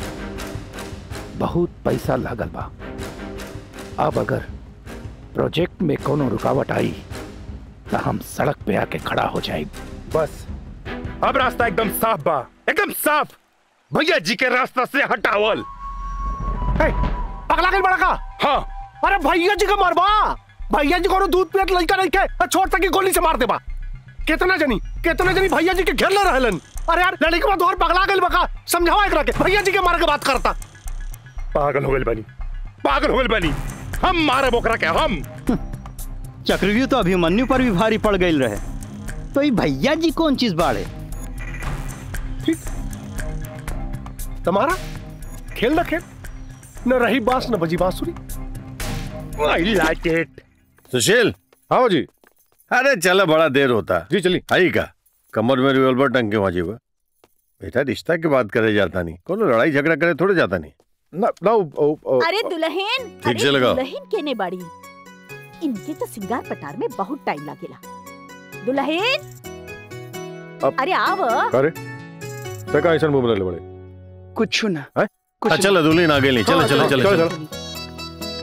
बहुत पैसा लागल बा अब अगर प्रोजेक्ट में कोनो रुकावट आई तो हम सड़क पे आके खड़ा हो जाए बस अब रास्ता एकदम साफ बा एकदम साफ भैया जी के रास्ता से हटावल पगला गई बड़ा का हाँ अरे भैया जी का मारबा भैया जी को दूध पियत लड़का नहीं के छोड़ तक गोली से मार देबा कितना जनी कितना जनी भैया जी के घेर ले रहलन अरे यार लड़की के बाद और पगला गई बका समझावा एकरा के भैया जी के मारे के बात करता पागल हो गए बनी पागल हो गए बनी हम मारे बोकरा के हम चक्रव्यूह तो अभिमन्यु पर भी भारी पड़ गई रहे तो ये भैया जी कौन चीज बाड़े तुम्हारा खेल ना खेल न रही बांस न बजी बांसुरी आई लाइक इट सुशील हाँ जी अरे चलो बड़ा देर होता जी चली आई का कमर में रिवॉल्वर टंग के वहां जीवा बेटा रिश्ता की बात करे जाता नहीं कोनो लड़ाई झगड़ा करे थोड़े जाता नहीं ना ना ओ, ओ, अरे दुल्हन ठीक अरे से लगाओ। दुल्हन केने बाड़ी इनके तो सिंगार पटार में बहुत टाइम लागेला दुल्हन अब- अरे आव अरे ते का ऐसा बोल रहे बड़े कुछ ना हैं? हाँ, चलो दुल्हन आ गई चलो हाँ, चलो चलो, चलो चलो, चलो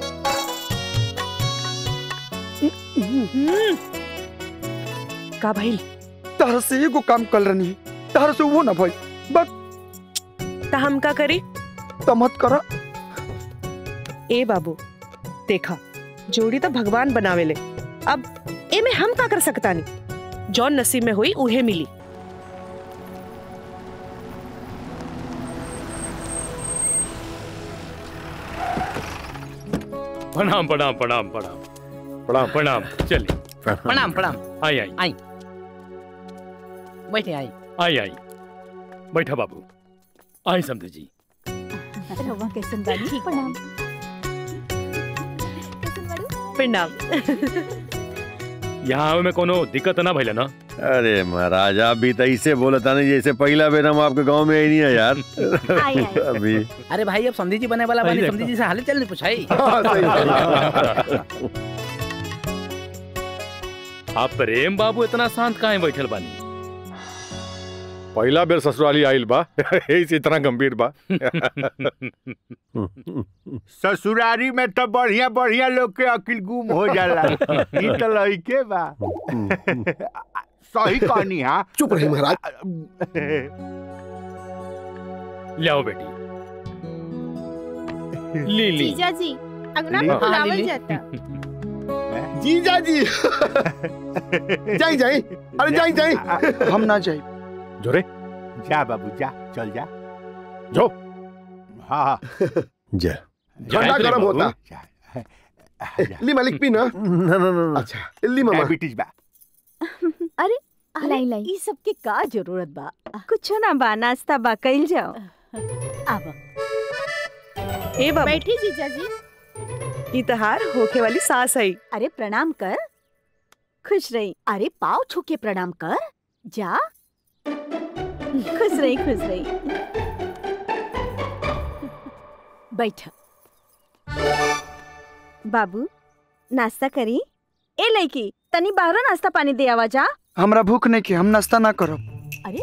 का भाई तारा से एगो काम कर रही तारा से वो ना भाई बस ता हम का करी तो मत करा ए बाबू देखा जोड़ी तो भगवान बनावेले अब ए में हम का कर सकता नहीं जौन नसीब में हुई उहे मिली प्रणाम प्रणाम प्रणाम प्रणाम प्रणाम प्रणाम चलिए प्रणाम प्रणाम आई आई आई बैठे आई आई आई बैठा बाबू आई समझे जी रवा कैसन बानी प्रणाम प्रणाम यहाँ आवे में कोनो दिक्कत ना भइला ना अरे महाराज आप भी तो ऐसे बोले था नहीं जैसे पहला बेर हम आपके गांव में ही नहीं है यार आई, आई। अभी अरे भाई अब समझी जी बने वाला अरे बनी देखो। समझी जी से हाल चल नहीं पूछाई आप प्रेम बाबू इतना शांत काहे बैठल बानी पहला बेर ससुराली आइल बा ऐसे इतना गंभीर बा ससुरारी में तो बढ़िया बढ़िया लोग के अकिल गुम हो जाला ई तो लइके बा सही कहनी हां चुप रही महाराज ले आओ बेटी ली ली जीजा जी अंगना ली। में हाँ, बुलावल ली, ली। जाता जीजा जी जाई जाई अरे जाई जाई हम ना जाए जोरे जा बाबू जा चल जा जो हाँ हाँ जय ठंडा गरम होता ली मालिक पी ना ना ना ना अच्छा ली मामा डायबिटीज बा अरे लाई लाई ई सब के का जरूरत बा कुछ ना बा नाश्ता बा कइल जाओ आवा ए बाबू बैठी जीजा जी ई तहार होके वाली सास आई अरे प्रणाम कर खुश रही अरे पाव छू के प्रणाम कर जा खुश रही खुश रही बैठ बाबू नाश्ता करी ए लड़की तनी बाहर नाश्ता पानी दे आवा जा हमरा भूख नहीं के हम नाश्ता ना करब अरे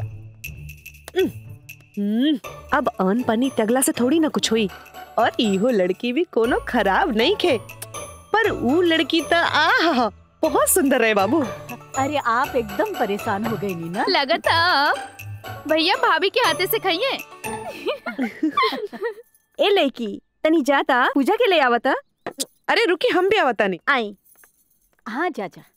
हम्म, अब अन पानी तगला से थोड़ी ना कुछ हुई और इहो लड़की भी कोनो खराब नहीं खे पर ऊ लड़की तो आहा बहुत सुंदर है बाबू अरे आप एकदम परेशान हो गई नी ना लगता भैया भाभी के हाथे से खाइए ए लड़की तनी जाता पूजा के ले आवता अरे रुकी हम भी आवता नहीं आई हाँ जा जा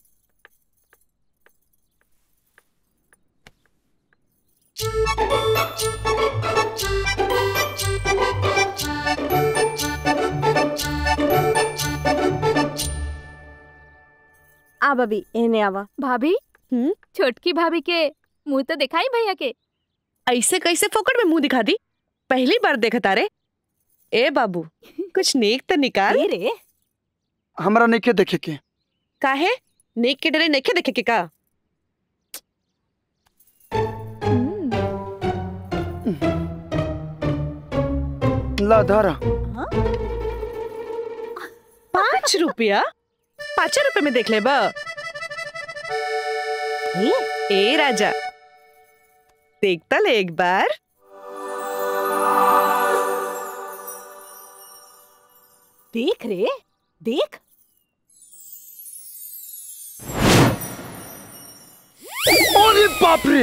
आ बबी एने आवा भाभी छोटकी भाभी के मुंह तो दिखाई भैया के ऐसे कैसे फोकट में मुंह दिखा दी पहली बार देखा तारे ए बाबू कुछ नेक तो निकाल रे हमरा नहीं के देखे के काहे नेक के डरे नेके देखे के का ला धारा पाँच रुपया पाँच रुपए में देख ले बा ए, ए राजा देखता ले एक बार देख रे देख अरे बाप रे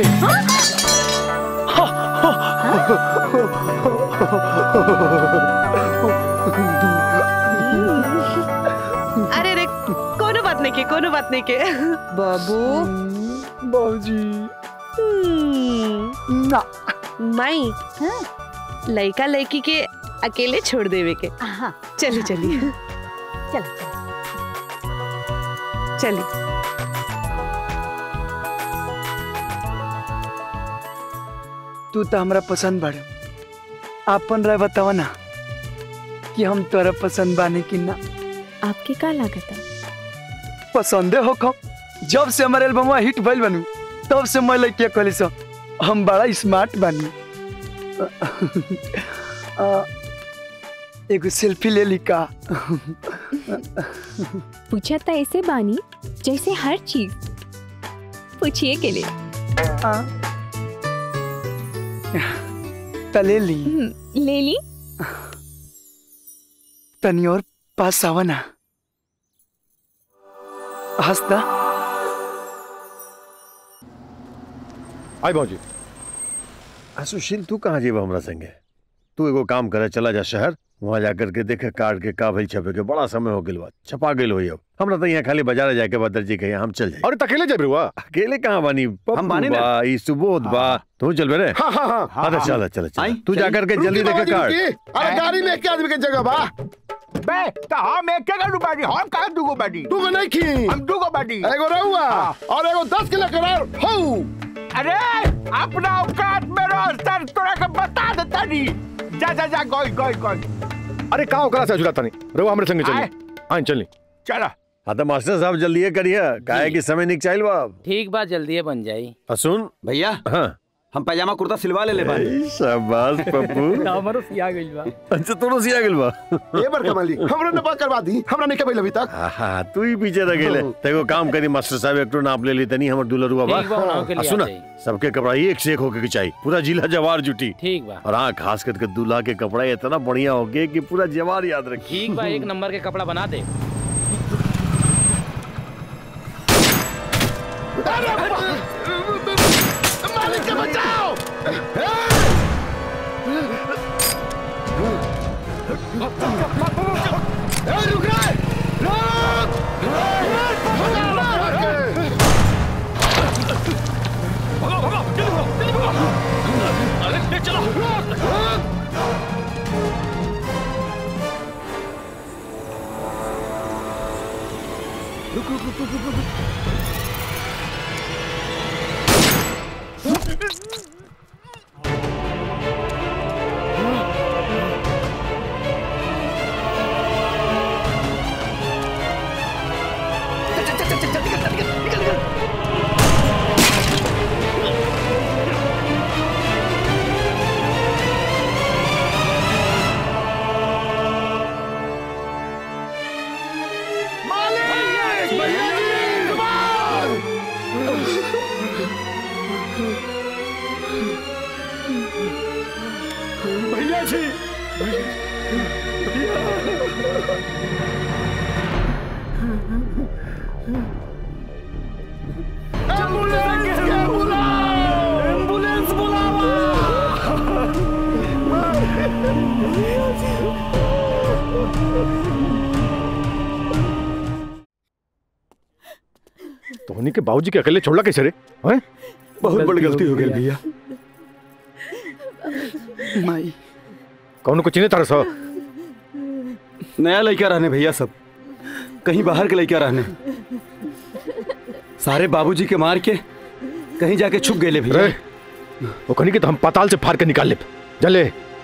अरे रे कोनो बात नहीं के कोनो बात नहीं के बाबू बाबूजी ना माई लड़का लड़की के अकेले छोड़ देवे के चली चली चल चली तू तो हमरा पसंद बाड़े आपन रह बतावा ना कि हम तोरा पसंद बानी कि ना आपके का लागता पसंदे हो खो जब से हमारे एल्बम हिट भइल बनू तब से मैं लड़किया कहली सो हम बड़ा स्मार्ट बानी आ, एगो सेल्फी ले ली का पूछा था ऐसे बानी जैसे हर चीज पूछिए के लिए तले ली हम्म, ले ली तनी और पास आवा ना हंसदा आई भाजी आ, सुशील तू कहाँ जेबा हमरा संगे तू एगो काम करे चला जा शहर वहाँ जाकर के देखे कार्ड के का भइल छपे के बड़ा समय हो गेल बा छपा गेल होई अब हमरा तो यहाँ खाली बाजार जाके बा दर्जी के हम चल जाए अरे तकेले जेब रुआ अकेले कहाँ बानी हम बानी ना। बा ई सुबोध बा तू चल बे रे हाँ हाँ हाँ हाँ तो चल चल चल तू जाकर के जल्दी रुकी देखे बाबूजी, कार्ड रुकी। अरे गाड़ी में एक आदमी के जगह बा बे तो हम एक के बाड़ी हम कहा दूगो बाड़ी दूगो नहीं खी हम दूगो बाड़ी एगो रहुआ और एगो दस किलो करार हऊ अरे अपना औकात में रह सर तोरा के बता देता नी जा जा जा गोई गोई गोई अरे का ओकरा से जुड़ाता नहीं रहो हमरे संगे चली हाँ चली चला हाँ तो मास्टर साहब जल्दी करिए काहे कि समय निक चाहिए बा ठीक बा जल्दी बन जाई सुन भैया हाँ हम पैजामा कुर्ता सिलवा ले ले ए, शाबाश पप्पू हमरो सिया गइल बा अच्छा तोरो सिया गेल बा ए बड़का मालिक हमरा ने बात करवा दी हमरा नहीं कबई अभी तक हाँ तू ही पीछे रह गेले तेको काम करी मास्टर साहब एक तो नाप ले ली तनी हमर दुलरुआ बा ठीक बा, बनाओ के आ, लिए सुना आ जाई। सबके कपड़ा ही एक से एक होके के चाहिए पूरा जिला जवार जुटी ठीक बा और हाँ खास करके दूल्हा के कपड़ा इतना बढ़िया हो गए कि पूरा जवार याद रखी ठीक बा एक नंबर के कपड़ा बना दे मालिक के बचाओ ए, रुक रे रुक भैया जी एम्बुलेंस तोहनी के बाबूजी के अकेले छोड़ला कैसे रे हैं बहुत बड़ी गलती हो गई भैया माई कौन को चिन्हे तारा सा नया लड़का रहने भैया सब कहीं बाहर के लड़का रहने सारे बाबूजी के मार के कहीं जाके छुप गए भैया रे वो कहनी कि तो हम पाताल से फाड़ के निकाल ले जले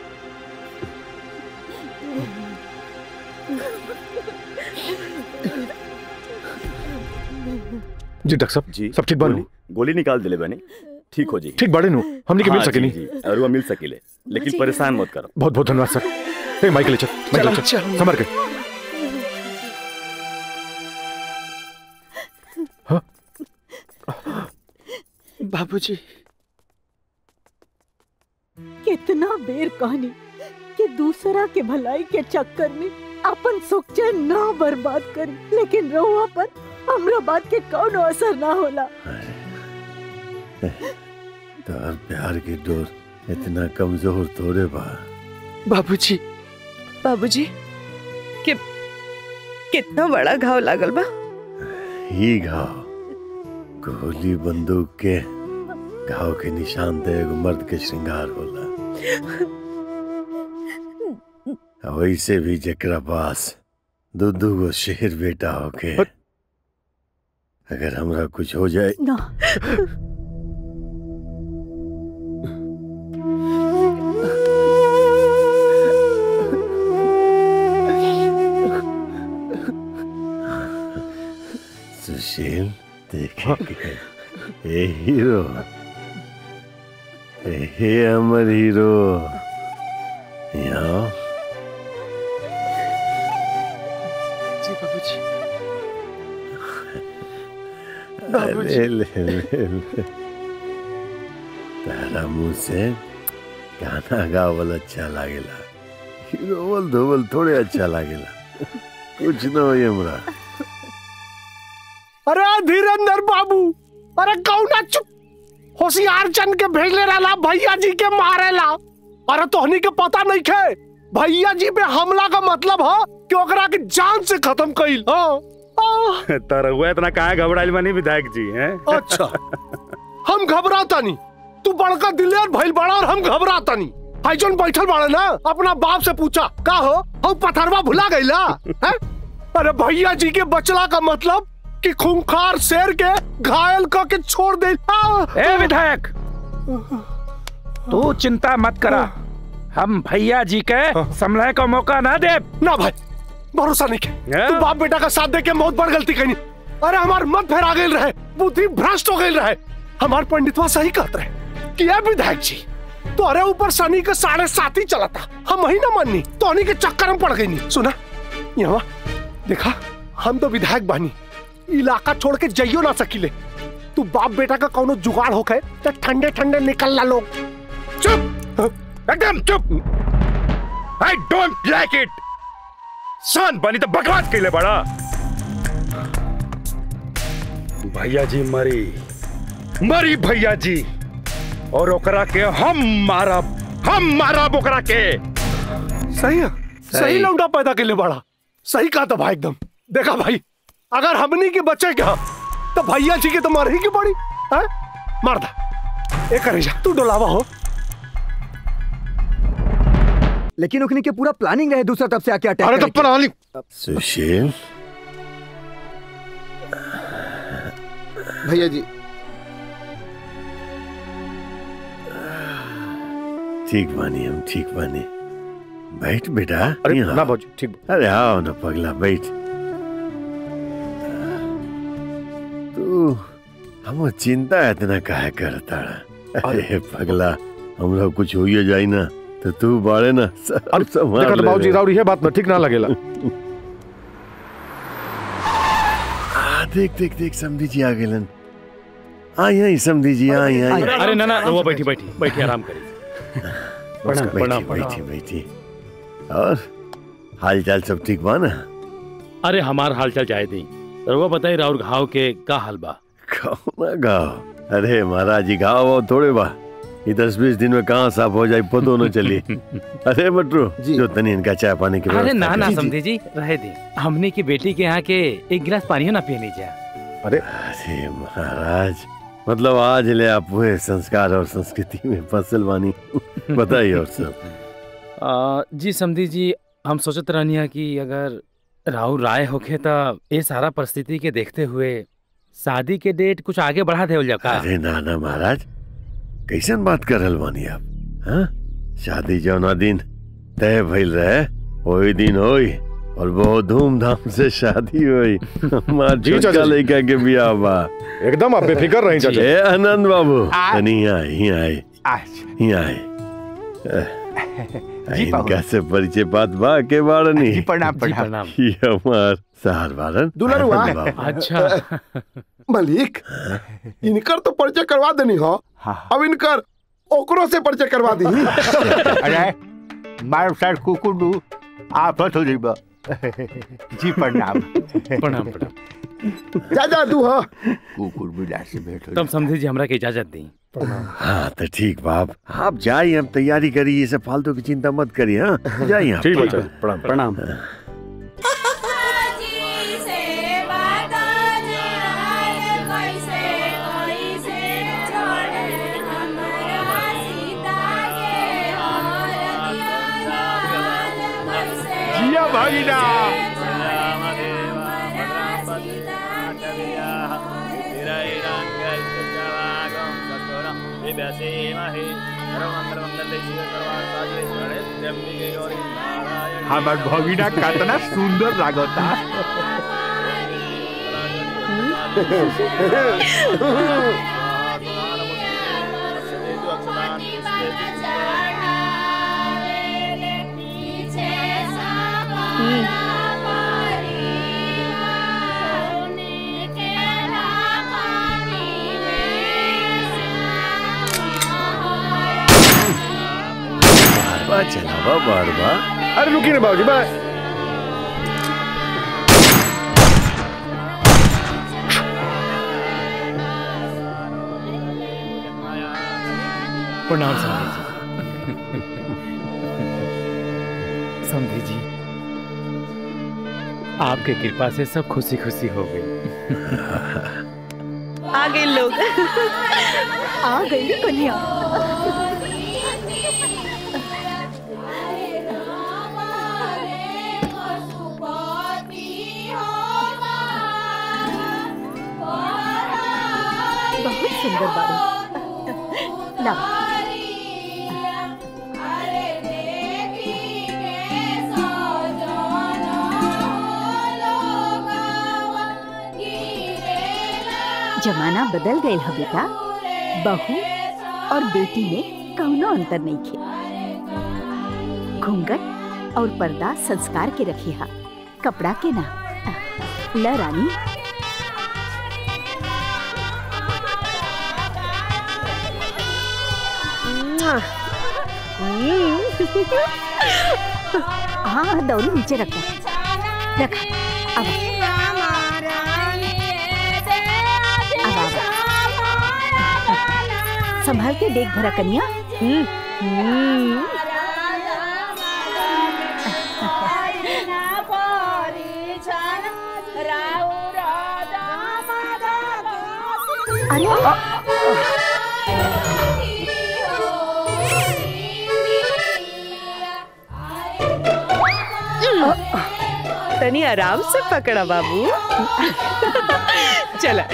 जी डॉक्टर साहब जी सब ठीक बानू गोली निकाल दिले बने ठीक हो जी ठीक बाड़े नु हमनी के मिल हाँ, सकेनी जी, जी, और वो मिल सकेले लेकिन जी। परेशान मत करो बहुत बहुत धन्यवाद सर ए माइक ले चल माइक ले चल चल। संभर के बाबूजी कितना बेर कहनी कि दूसरा के भलाई के चक्कर में अपन सुख चैन ना बर्बाद करी लेकिन रहुआ पर हमरा बात के कौनो असर ना होला तार प्यार की डोर इतना कमजोर थोड़े बा बाबूजी बाबूजी कि कितना बड़ा घाव लागल बा ही घाव गोली बंदूक के घाव के निशान ते एगो मर्द के श्रृंगार होला आ वैसे भी जेकरा पास दू दू गो शेर बेटा होके अगर हमरा कुछ हो जाए ना सुशील देखेंगे ए हीरो ए हे अमर हीरो यहाँ जी बाबूजी अरे ले ले ले तारा मुंह से गाना गावल अच्छा लागेला हीरोवल धोवल थोड़े अच्छा लागेला कुछ न हो हमरा अरे धीरेन्द्र बाबू अरे कौना चुप होशियार चंद के भेजले रहला भैया जी के मारेला अरे तोहनी के पता नहीं खे भैया जी पे हमला का मतलब है कि ओकरा के जान से खत्म कइल हाँ तर हुआ इतना काहे घबराइल बनी विधायक जी हैं अच्छा हम घबराता नहीं तू बड़का दिलेर भइल बड़ा और हम घबराता नहीं भाई जोन बैठल बाड़े ना अपना बाप से पूछा का हो हम पथरवा भुला गईला हैं? अरे भैया जी के बचला का मतलब कि खूंखार शेर के घायल क के छोड़ दे आ! ए विधायक तू चिंता मत करा हम भैया जी के समलय का मौका ना दे ना भाई भरोसा नहीं के तू बाप बेटा का साथ दे के बहुत बड़ गलती करी अरे हमार मत फेरा गई रहे बुद्धि भ्रष्ट हो गई रहे हमार पंडितवा सही कहत रहे कि ये विधायक जी तो अरे ऊपर शनि के साढ़े सात ही चला था हम वही ना माननी तो उन्हीं के चक्कर में पड़ गई नहीं सुना यहाँ देखा हम तो विधायक बानी इलाका छोड़ के जाइयो ना सकीले तू बाप बेटा का कौनो जुगाड़ होके तो ठंडे ठंडे निकल ला लोग चुप एकदम चुप आई डोंट लाइक इट सन बनी तो बकवास के लिए बड़ा भैया जी मरी मरी भैया जी और ओकरा के हम मारब हम मारब ओकरा के सही है सही लौंडा पैदा के लिए बड़ा सही कहा था भाई एकदम देखा भाई अगर हमनी के बच्चे क्या तो भैया जी के तो मार ही की पड़ी है मार दा एक करे जा तू डोलावा हो लेकिन उखनी के पूरा प्लानिंग रहे दूसरा तरफ से आके अटैक अरे तो करे के। प्लानिंग सुशील भैया जी ठीक बानी हम ठीक बानी बैठ बेटा अरे यहाँ। ना बाबूजी ठीक अरे आओ ना पगला बैठ तू हम चिंता इतना काहे करता अरे पगला हम लोग कुछ होइए जाई ना तो तू बाड़े ना सब संभाल देखा तो ले बाबूजी रे। राउर ये बात ना ठीक ना लगेला आ, देख देख देख समधी जी आ गेलन आई आई समधी जी आई आई अरे ना ना वो बैठी बैठी बैठी आराम करिए प्रणाम बैठी प्रणाम बैठी प्रणाम बैठी और हाल चाल सब ठीक बा ना अरे हमार हाल चाल जाए दी रउआ बताई राउर घाव के का हाल बा कौना गाँव अरे महाराज जी गाँव वाव थोड़े बा ये दस बीस दिन में कहाँ साफ हो जाए पतो न चली अरे बटरू जो तनी इनका चाय पानी की अरे व्यवस्था ना ना कर। समझे जी रहे दे हमने की बेटी के यहाँ के एक गिलास पानी ना पिए लीजिए अरे अरे महाराज मतलब आज ले आप हुए संस्कार और संस्कृति में फसल बानी बताइए और सब आ, जी समझी जी हम सोचत रहनी है कि अगर राहुल राय होखे तो ये सारा परिस्थिति के देखते हुए शादी के डेट कुछ आगे बढ़ा देवल जाओ का अरे ना ना महाराज कैसन बात कर रहल बानी आप हाँ शादी जौना दिन तय भइल रहे वही दिन होई और बहुत धूमधाम से शादी हुई हमार जी, छोटका चाचा जी। लड़का के बियाह बा एकदम आप बेफिक्र रही चाचा ए आनंद बाबू आ- तनी यहाँ आए यहाँ आए अच्छा यहाँ आए जी, बाबू। इनका से परिचय बात बा के बारनी जी, प्रणाम, प्रणाम। प्रणाम। ये हमार सहार बारन दुलरुआ। आनंद बाबू। अच्छा मलिक इनकर तो परिचय करवा देनी हो अब इनकर ओकरो से परिचय करवा दी अरे मार सर कुकुडू आप हो जीबा जी प्रणाम प्रणाम प्रणाम जा जा तू हो कुकुर बिला से भेंट हो तुम समझे जी हमरा के इजाजत दी हाँ तो ठीक बाप आप जाइए हम तैयारी करिए ये सब फालतू की चिंता मत करिए हाँ जाइए आप। ठीक बच्चा प्रणाम प्रणाम जिया भागीना हमार भगिना कितना सुंदर लागता बार बार चलावा बार बार अरे रुकिए ना बाबूजी बाय प्रणाम समझे जी समझे जी आपके कृपा से सब खुशी खुशी हो गई आ गए लोग आ गई रे कन्या सुंदर बाड़ू ला जमाना बदल गए है बेटा बहू और बेटी में कौनो अंतर नहीं खे घूंघट और पर्दा संस्कार के रखी हा कपड़ा के ना ल रानी हाँ हाँ दौरी नीचे रखा रखा अब अब अब संभाल के देख भरा कन्या हम्म, हम्म। अरे तनी आराम से पकड़ा बाबू चला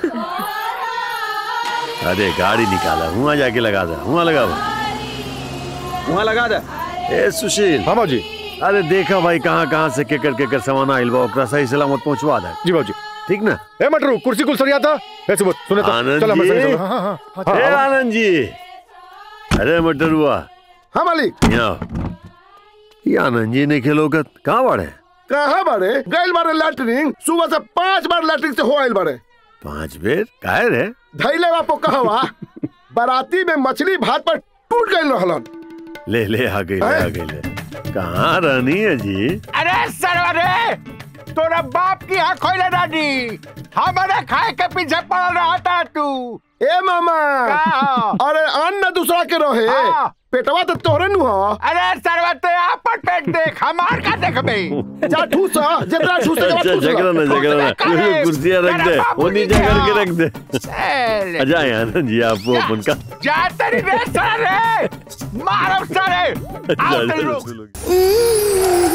अरे गाड़ी निकाला वहाँ जाके लगा दे वहाँ लगा वहाँ लगा दे ए सुशील हाँ जी अरे देखा भाई कहाँ कहाँ से केकर केकर सामान आइल बा ओकरा सही सलामत पहुंचवा दे जी बाबूजी ठीक ना ए मटरू कुर्सी कुल सरिया था ए सुबह सुने तो आनंद चल हमारे जी संग चल हाँ हाँ हाँ ए हाँ आनंद जी अरे मटरुआ हाँ मालिक यहाँ ये आनंद जी ने खेलोगत कहाँ बाड़े कहाँ बारे गैल बारे लैटरिंग सुबह से पांच बार लैटरिंग से हो आइल बारे पांच बेर काहे रे धैले बापो कहवा बाराती में मछली भात पर टूट गइल रहलन ले ले आ गई ले आ गई ले कहाँ रहनी है जी अरे सरवरे तोरा बाप की आँख खोले दादी हमारे खाए के पीछे पड़ रहा था तू ए मामा का? अरे अन्न दूसरा के रहे हाँ। पेटवा तो तोरे नु हो अरे सरवा ते आपन पेट देख हमार का देखबे जा ठूस जितना ठूस अच्छा झगड़ा ना झगड़ा ना ये ये कुर्सियाँ रख दे वो नीचे करके रख दे अच्छा आनंद जी आप वो अपन का जा तेरी रे सारे मारो सारे आओ तेरी लोग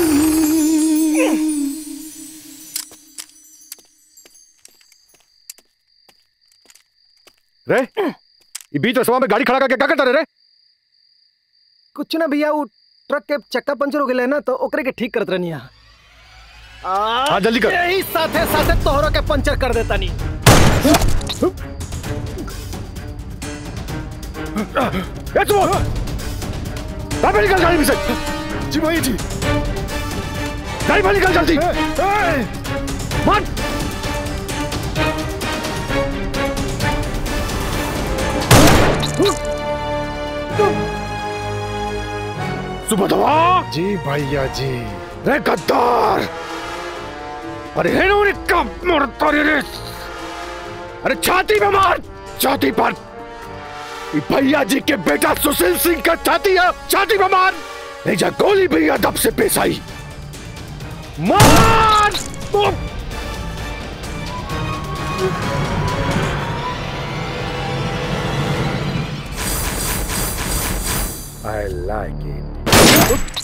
रे ये बीच रसवा में गाड़ी खड़ा करके क्या करता रे रे कुछ ना भैया वो ट्रक के चक्का पंचर हो गए ना तो ओकरे के ठीक करत रहनी है हाँ जल्दी कर यही साथे साथे तोहरो के पंचर कर देता नी ए तुम बाहर निकल गाड़ी में से जी भाई जी गाड़ी बाहर निकल जल्दी मत सुबह दवा जी भैया जी रे गद्दार अरे है ना कब मरता रे रे अरे छाती में मार छाती पर ये भैया जी के बेटा सुशील सिंह का छाती है छाती में मार नहीं जा गोली भैया दब से पेश आई मार उफ! I like it.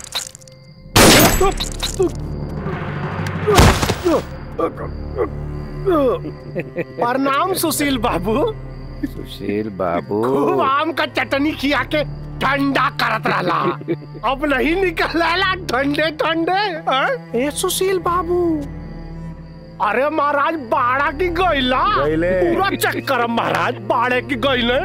प्रणाम सुशील बाबू सुशील बाबू खूब आम का चटनी खिया के ठंडा करत रहला अब नहीं निकलेला ठंडे ठंडे हाँ? ए सुशील बाबू अरे महाराज बाड़ा की गईला गइले। पूरा चक्कर है महाराज बाड़े की गईले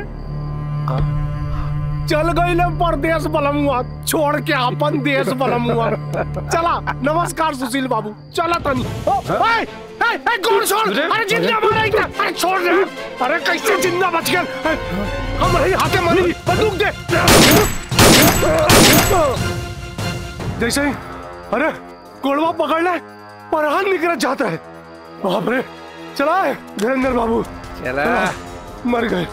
चल गईले परदेश बलमुआ छोड़ के अपन देश बलमुआ चला नमस्कार सुशील बाबू चला तनी ओ, ए, ए, ए, कौन छोड़ अरे जिंदा मारा इतना अरे छोड़ रे अरे कैसे जिंदा बच गया ए, हम रही हाथे मरी बंदूक दे जैसे ही अरे कोड़वा पकड़ ले परहान निकल जाता है बाप रे चला है धीरेन्द्र बाबू चला मर गए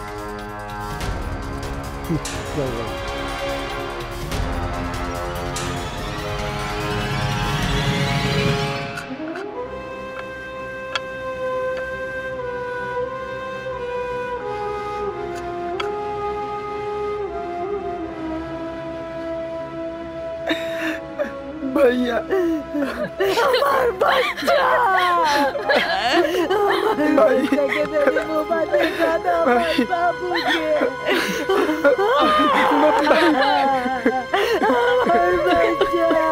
भैया हमार बच्चा हमार बच्चा के तेरे मुंह पर देखा था हमार बाबू के हमार बच्चा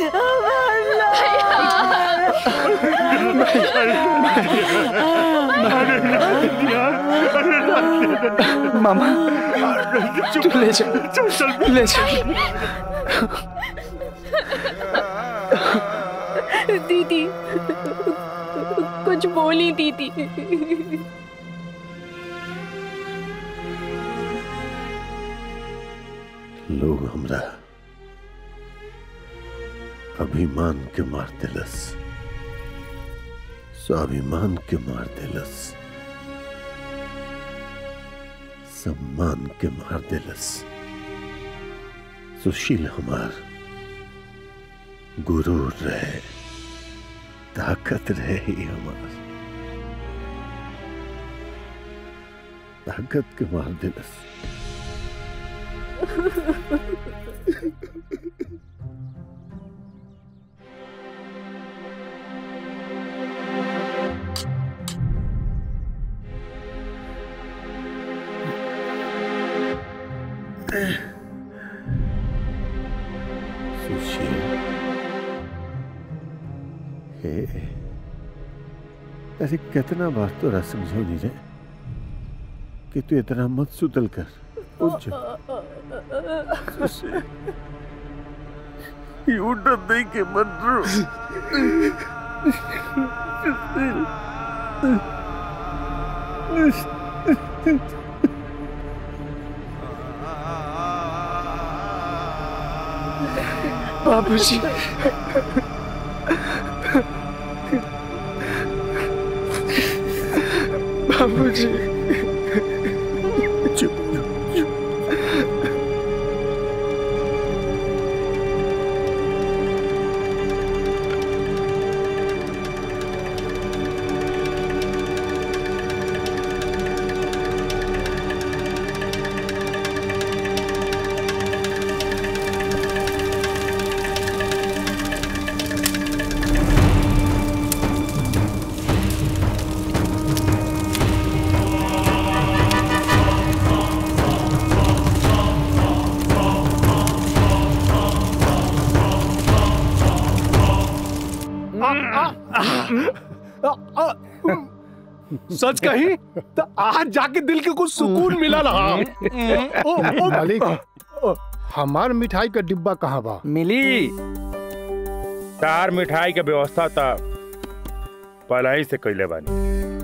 हमार मामा तू ले जा ले जा दीदी कुछ बोली दीदी लोग हमरा अभिमान के मार दिलस स्वाभिमान के मार दिलस सम्मान के मार दिलस सुशील हमार गुरूर रहे ताकत रहे ही हमार ताकत के मार दिलस सुशील हे अरे कितना बार तो रहा समझो नहीं रे कि तू इतना मत सुतल कर उठ जा सुशील ये उठत नहीं के मत रो बाबूजी बाबूजी चुप सच कही तो आज जाके दिल के कुछ सुकून मिला रहा मालिक हमार मिठाई का डिब्बा कहाँ बा मिली तार मिठाई के व्यवस्था था पहले ही से कैले बानी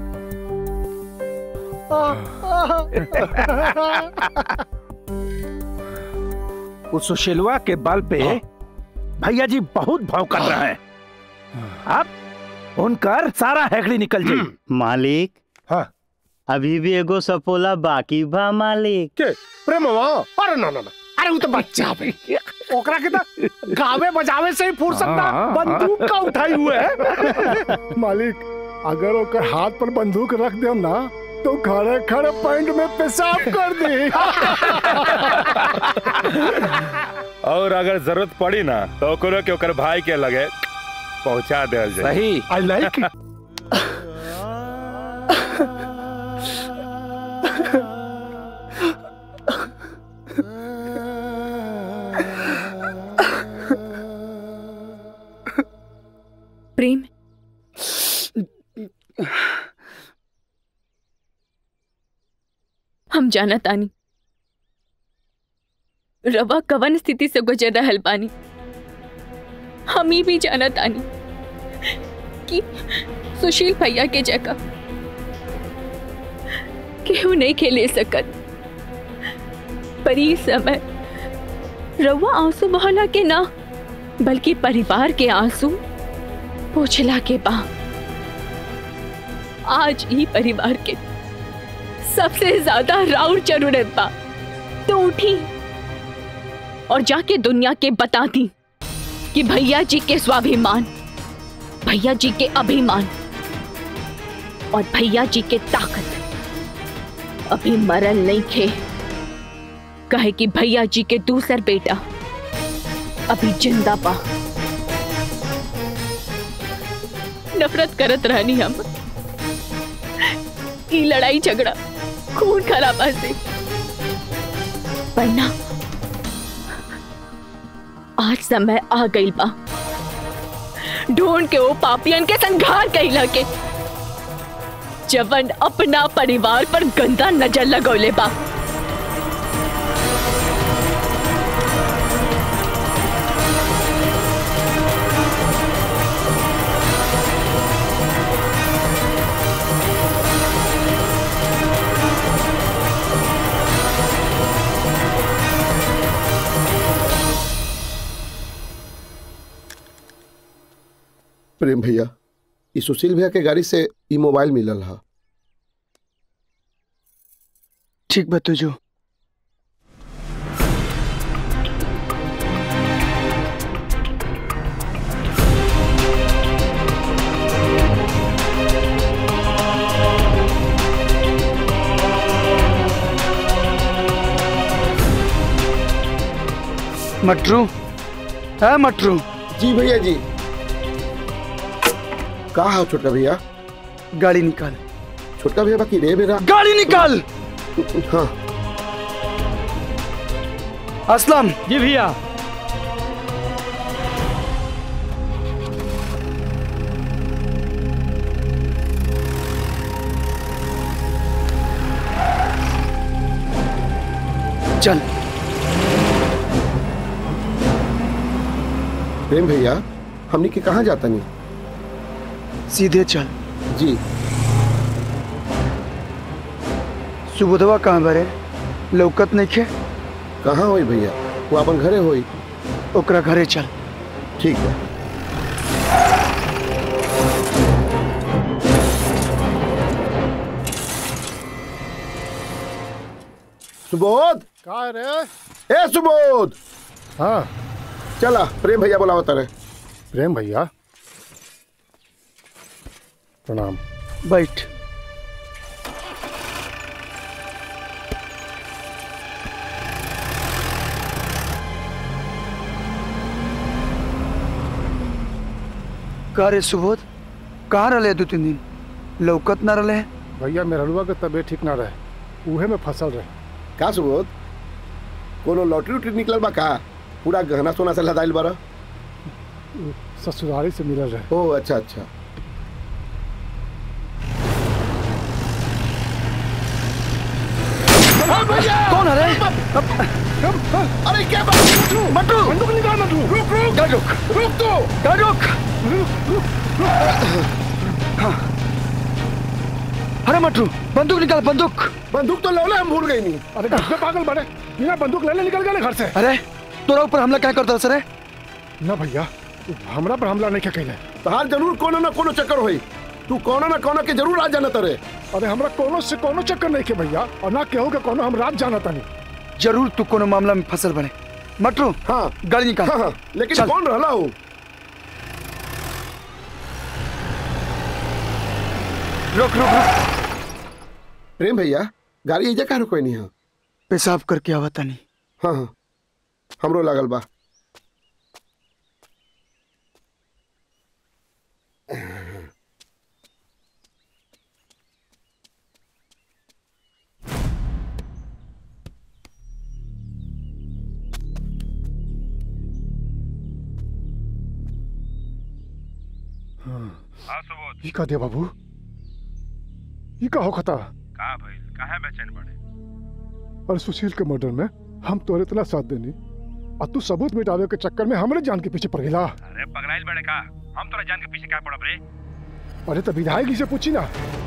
उस सुशीलवा के बल पे भैया जी बहुत भाव कर रहे हैं अब उनकर सारा हैकड़ी निकल जाए मालिक हाँ अभी भी एगो सपोला बाकी बा मालिक के प्रेमवा अरे ना ना ना अरे वो तो बच्चा भाई ओकरा के तो गावे बजावे से ही फुर्सत ना हाँ, बंदूक का उठाई हुए है मालिक अगर ओकर हाथ पर बंदूक रख दे ना तो खड़े खड़े पैंट में पेशाब कर दे और अगर जरूरत पड़ी ना तो ओकरो के ओकर भाई के लगे पहुंचा दे सही आई लाइक प्रेम हम जाना तानी रवा कवन स्थिति से गुजर रहल बानी हम ही भी जाना तानी कि सुशील भैया के जगह केहू नहीं खेले सकत पर ई समय रवा आंसू बहला के ना बल्कि परिवार के आंसू पोछला के बा आज ही परिवार के सबसे ज्यादा राउर जरूरत बा तो उठी और जाके दुनिया के बता दी कि भैया जी के स्वाभिमान भैया जी के अभिमान और भैया जी के ताकत अभी मरल नहीं खे कहे कि भैया जी के दूसर बेटा अभी जिंदा बा नफरत करत रहनी हम ई लड़ाई झगड़ा खून खराबा से वरना आज समय आ गई बा ढूंढ के वो पापियन के संघार कैला के जवन अपना परिवार पर गंदा नजर लगौले बा प्रेम भैया ई सुशील भैया के गाड़ी से ई मोबाइल मिलल हा ठीक बा तुझो मटरू है मटरू जी भैया जी का हा छोटका भैया गाड़ी निकाल छोटका भैया बाकी रे मेरा गाड़ी निकाल हाँ असलम जी भैया चल प्रेम भैया हमनी के कहाँ जाता नहीं सीधे चल जी सुबोधवा कहाँ बरे लौकत नहीं खे कहाँ होई भैया वो अपन घरे होई ओकरा घरे चल ठीक है सुबोध का रे ए सुबोध हाँ चला प्रेम भैया बोला तारे प्रेम भैया प्रणाम बैठ का रे सुबोध कहाँ रहे दो तीन दिन लौकत ना रहे भैया मेहरुआ के तबीयत ठीक ना रहे उहे में फसल रहे का सुबोध कोनो लॉटरी उटरी निकलल बा का पूरा गहना सोना से लदाइल बारा ससुराली से मिलल रहे ओ अच्छा अच्छा कौन है रे अरे क्या बात मटू बंदूक निकाल मटू रुक रुक गाड़ी रुक रुक तो गाड़ी रुक हाँ। अरे मटरू बंदूक निकाल बंदूक बंदूक तो लौले हम भूल गई नहीं अरे घर पे पागल बड़े बिना बंदूक ले ले निकल गए घर से अरे तोरा ऊपर हमला क्या करता सर ना भैया हमरा पर हमला नहीं क्या कहले तहार जरूर कोनो ना कोनो चक्कर होई तू कोनो ना कोनो के जरूर आ जाना तरे अरे हमरा कोनो से कोनो चक्कर नहीं के भैया और ना केहू के कोनो हम रात जाना तानी जरूर तू कोनो मामला में फसल बने मटरू हाँ गाड़ी निकाल हाँ, हाँ, लेकिन चल। कौन रहला हो रुक रुक रुक प्रेम भैया गाड़ी एजा कहाँ रुकोई नहीं है पेशाब करके आवता नहीं हाँ हाँ हमरो लागल बा हाँ सुबोध ई का दे बाबू ई का होखता कहा भाई कहा बेचैन पड़े और सुशील के मर्डर में हम तोरे इतना साथ देनी और तू सबूत मिटावे के चक्कर में हमरे जान के पीछे पड़ गेला अरे पगलाइल बड़े का हम तोरा जान के पीछे क्या पड़ब रे अरे तो विधायक जी से पूछी ना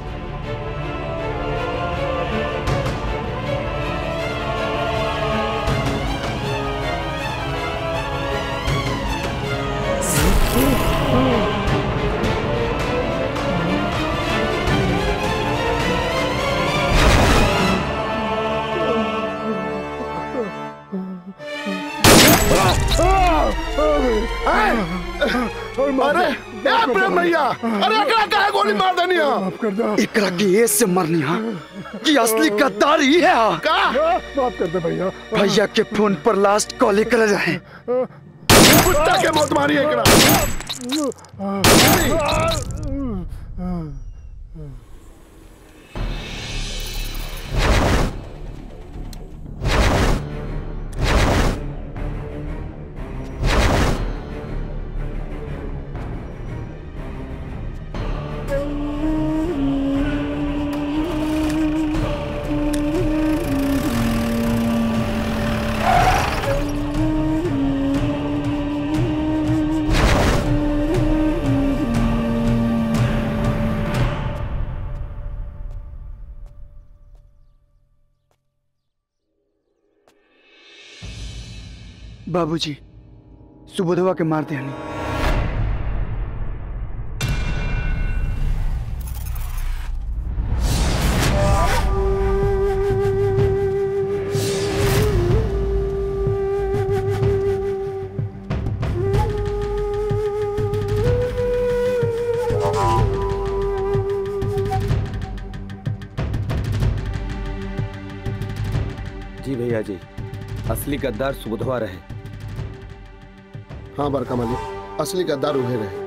अरे ए प्रेम भैया अरे एकरा काहे गोली मार देनी है माफ कर दो एकरा की एज से मरनी हा कि असली गद्दारी है हा का माफ कर दे भैया भैया के फोन पर लास्ट कॉल कर रहे कुत्ता के मौत मारी एकरा बाबूजी सुबोधवा के मार दे जी भैया जी असली गद्दार सुबुधवा रहे हाँ बड़का मालिक असली गद्दार उहे रहे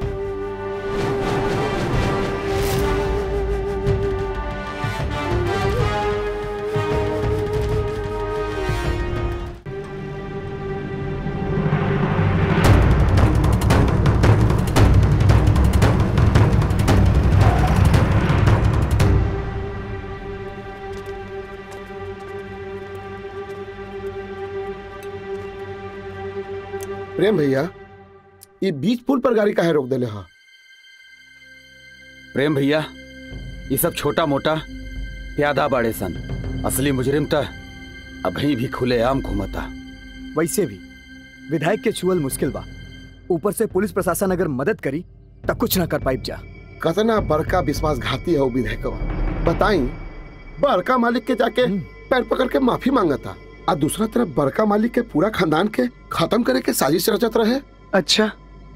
प्रेम भैया ये बीच पुल पर गाड़ी काहे रोक देले हा प्रेम भैया ये सब छोटा मोटा प्यादा बाड़े सन असली मुजरिम त अभी भी खुले आम घूमता वैसे भी विधायक के छुअल मुश्किल बा ऊपर से पुलिस प्रशासन अगर मदद करी तब कुछ ना कर पाइब जा कतना बड़का विश्वासघाती है वो विधायक बताई बड़का मालिक के जाके पैर पकड़ के माफी मांगता और दूसरा तरफ बड़का मालिक के पूरा खानदान के खत्म करे के साजिश रचत रहे अच्छा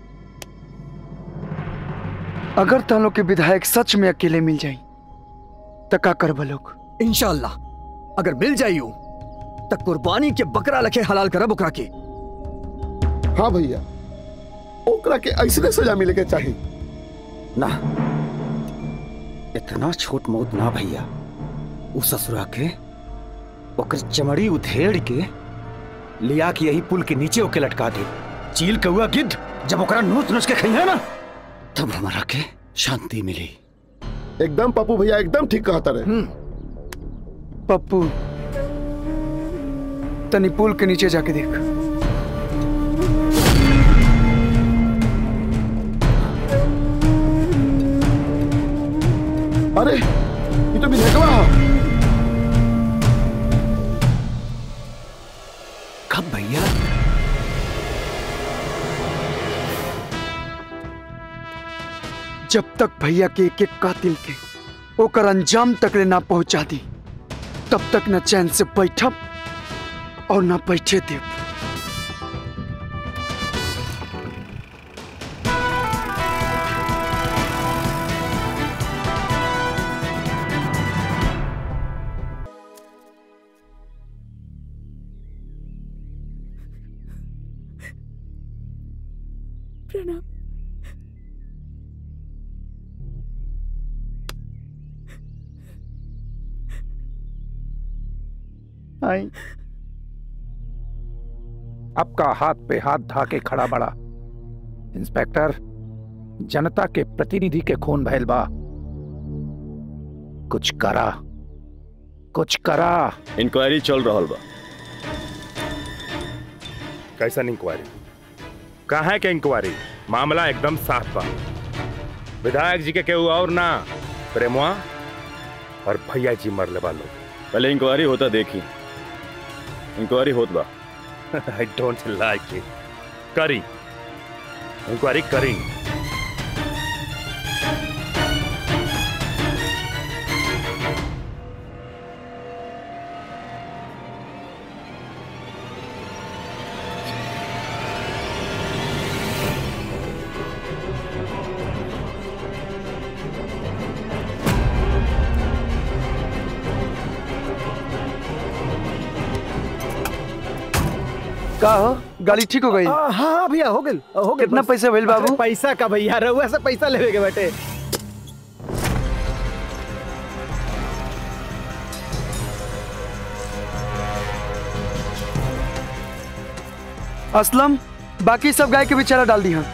अगर तुम लोग के विधायक सच में अकेले मिल जाई तो का करब लोग इंशाल्लाह अगर मिल जाइयो तो कुर्बानी के बकरा लखे हलाल करब ओकरा के हाँ भैया ओकरा के ऐसने सजा मिले के चाहिए ना इतना छोट मौत ना भैया उ ससुरा के ओकर चमड़ी उधेड़ के लिया के यही पुल के नीचे ओके लटका दे चील कौआ गिद्ध जब ओकरा नोच नोच के खइया ना तब हमारा के शांति मिली एकदम पप्पू भैया एकदम ठीक कहता रहे पप्पू तनी पुल के नीचे जाके देख अरे ये तो विधायकवा है कब भैया जब तक भैया के एक एक कातिल के ओकर अंजाम तक ले ना पहुंचा दी तब तक न चैन से बैठब और न बैठे देव प्रणाम आई आपका हाथ पे हाथ धाके खड़ा बड़ा इंस्पेक्टर जनता के प्रतिनिधि के खून भैल बा कुछ करा कुछ करा इंक्वायरी चल रहा बा कैसन इंक्वायरी कहाँ है के इंक्वायरी मामला एकदम साफ बा विधायक जी के केहू और ना प्रेमवा और भैया जी मरले बा लोग पहले इंक्वायरी होता देखी इंक्वायरी होत बा आई डोंट लाइक इट करी इंक्वायरी करी का हो गाड़ी ठीक हो गई हाँ हाँ भैया हो गई हो गई कितना पैसा भइल बाबू? अरे पैसा का भैया रहुआ से पैसा लेवे के बेटे असलम बाकी सब गाय के भी चारा डाल दी हाँ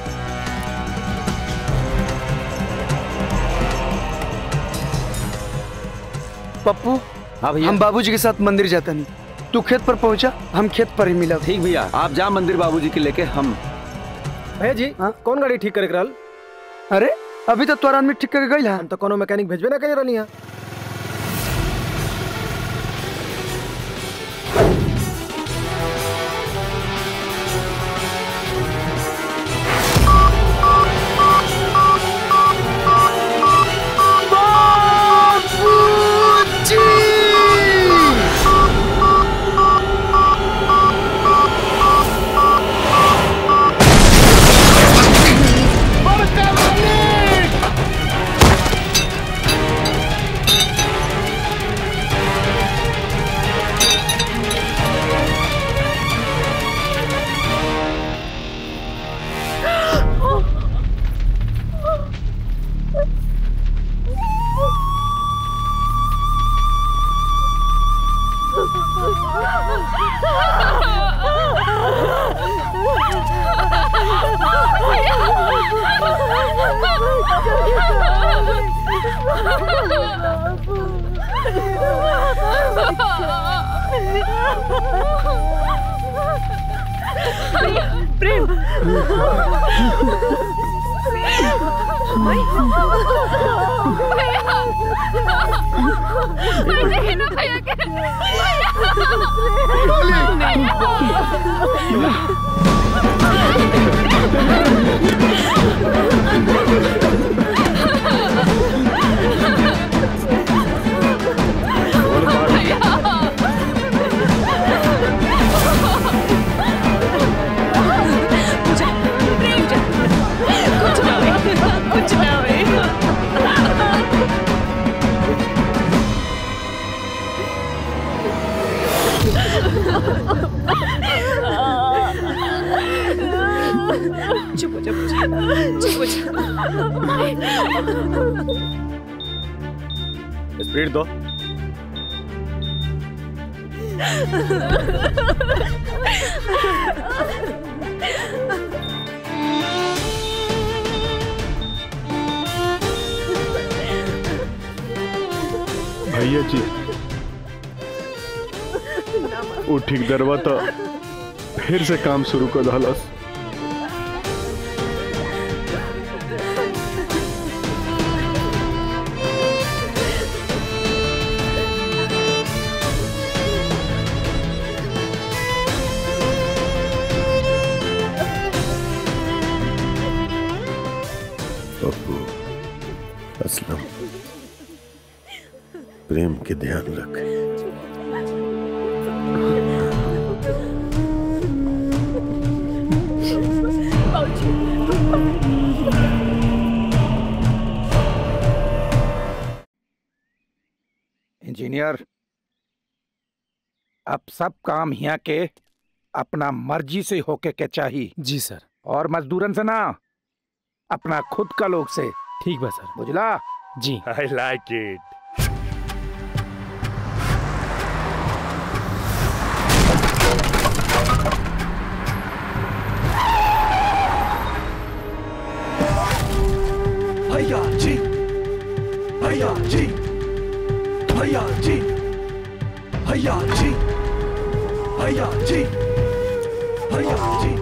पप्पू हाँ भैया हम बाबूजी के साथ मंदिर जाता नहीं तू खेत पर पहुंचा हम खेत पर ही मिला ठीक भैया आप जा मंदिर बाबूजी के लेके हम भैया जी कौन गाड़ी ठीक करे के रहल अरे अभी तो तोरा आदमी ठीक करके गई हम तो कोनो मैकेनिक भेजबे ना कहीं रहनी है प्रेम कुछ ना चुप हो जा चुप हो स्पीड दो भैया जी वो ठीक दरवा तो फिर से काम शुरू कर दहलस पप्पू असलम प्रेम के ध्यान रख इंजीनियर अब सब काम यहाँ के अपना मर्जी से होके के चाहिए जी सर और मजदूरन से ना अपना खुद का लोग से ठीक बा सर बुझला जी आई लाइक इट भैया जी भैया जी भैया जी भैया जी भैया जी भैया जी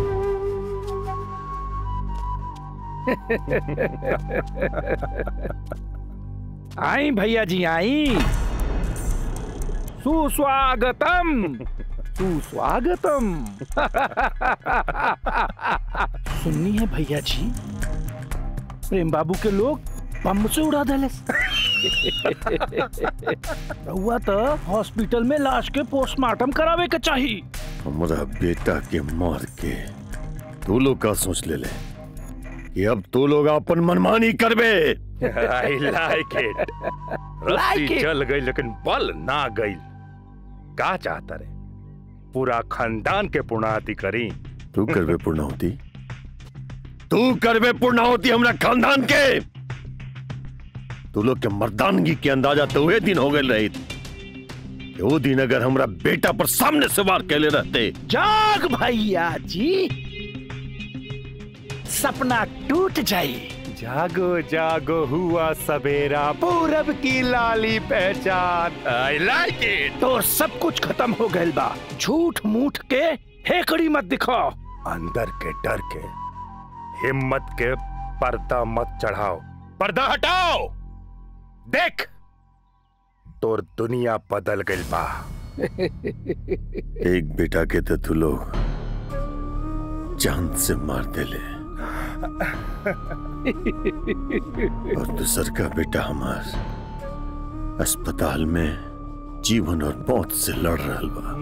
आई भैया जी आई सुस्वागतम सुस्वागतम सुननी है भैया जी प्रेम बाबू के लोग बम से उड़ा दले रहुआ तो हॉस्पिटल में लाश के पोस्टमार्टम करावे के चाहिए हमारा बेटा के मार के तू लोग का सोच ले ले कि अब तू लोग अपन मनमानी करबे आई लाइक इट रस्सी Like it. जल गई लेकिन बल ना गई का चाहता रे पूरा खानदान के पुणाति करी तू करबे पूर्णाहुति तू करबे पूर्णाहुति हमरा खानदान के तू लोग के मर्दानगी के अंदाजा तो वही दिन हो गए रही कि वो दिन अगर हमरा बेटा पर सामने से वार कैले रहते जाग भैया जी सपना टूट जाई जागो जागो हुआ सवेरा पूरब की लाली पहचान आई लाइक इट तो सब कुछ खत्म हो गइल बा झूठ मूठ के हेकड़ी मत दिखाओ अंदर के डर के हिम्मत के पर्दा मत चढ़ाओ पर्दा हटाओ देख तोर दुनिया बदल गइल बा एक बेटा के तो तू लोग जान से मार देले और दूसर का बेटा हमार अस्पताल में जीवन और मौत से लड़ रहा बा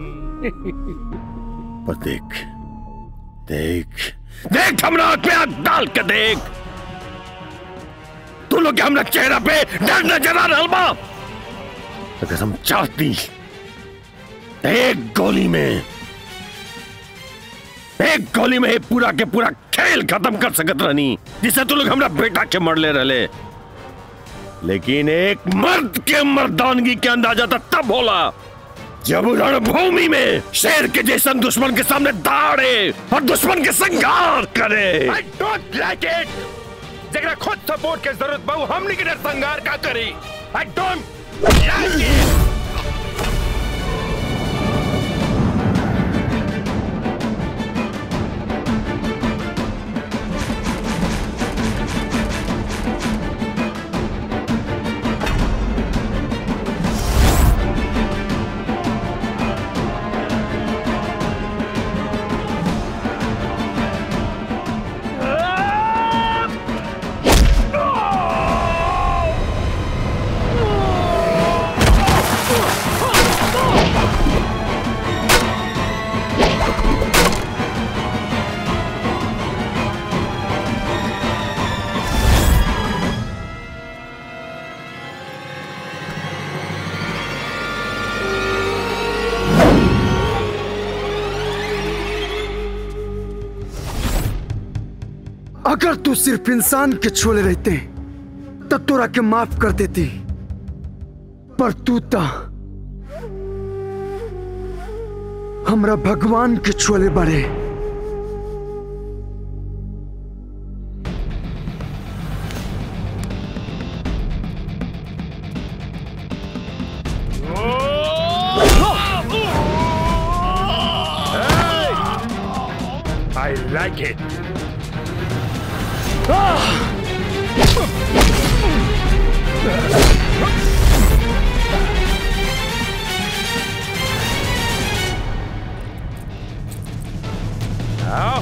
पर देख देख देख हमरा आंख में आंख डाल के देख तू लोग के हमरा चेहरा पे डर नजर आ रहा बा अगर हम चाहती तो एक गोली में एक गोली में ये पूरा के पूरा खेल खत्म कर सकत रहनी जिसे तू लोग हमरा बेटा के मरले रहले लेकिन एक मर्द के मर्दानगी के अंदाजा तो तब होला जब वो रणभूमि में शेर के जैसन दुश्मन के सामने दाड़े और दुश्मन के संघार करे आई डोंट लाइक इट जगरा खुद सपोर्ट के जरूरत बहु हमनी के नरसंहार का करी आई डोंट लाइक इट अगर तू सिर्फ इंसान के छोले रहते तो तोरा के माफ कर देती पर तू ता हमरा भगवान के छोले बड़े I like it. Now.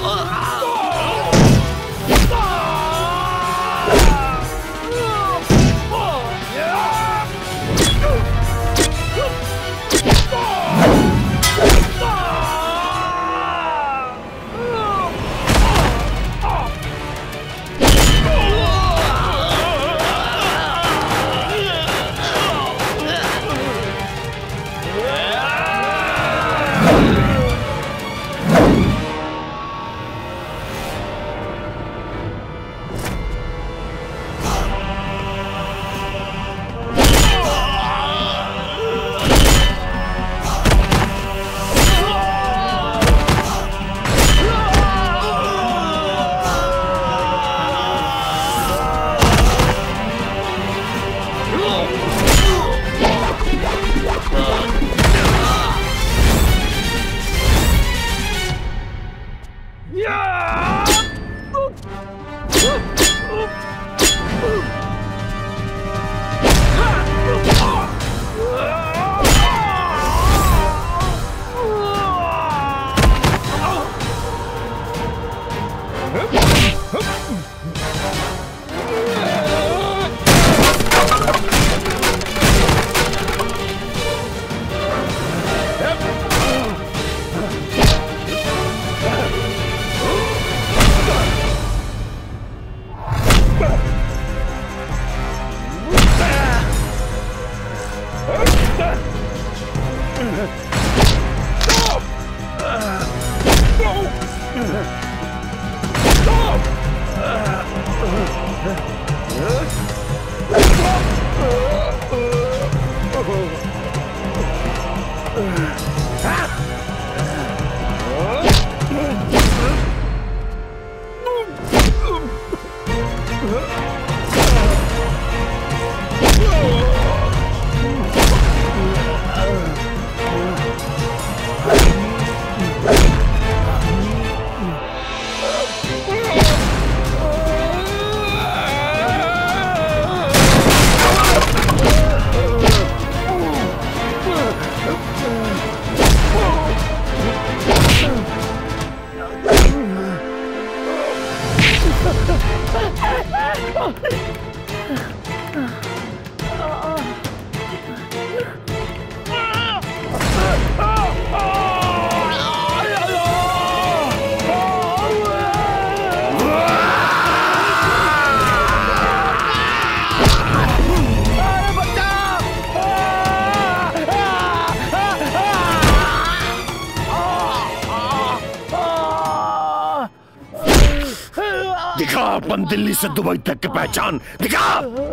दिखा अपन दिल्ली से दुबई तक की पहचान दिखा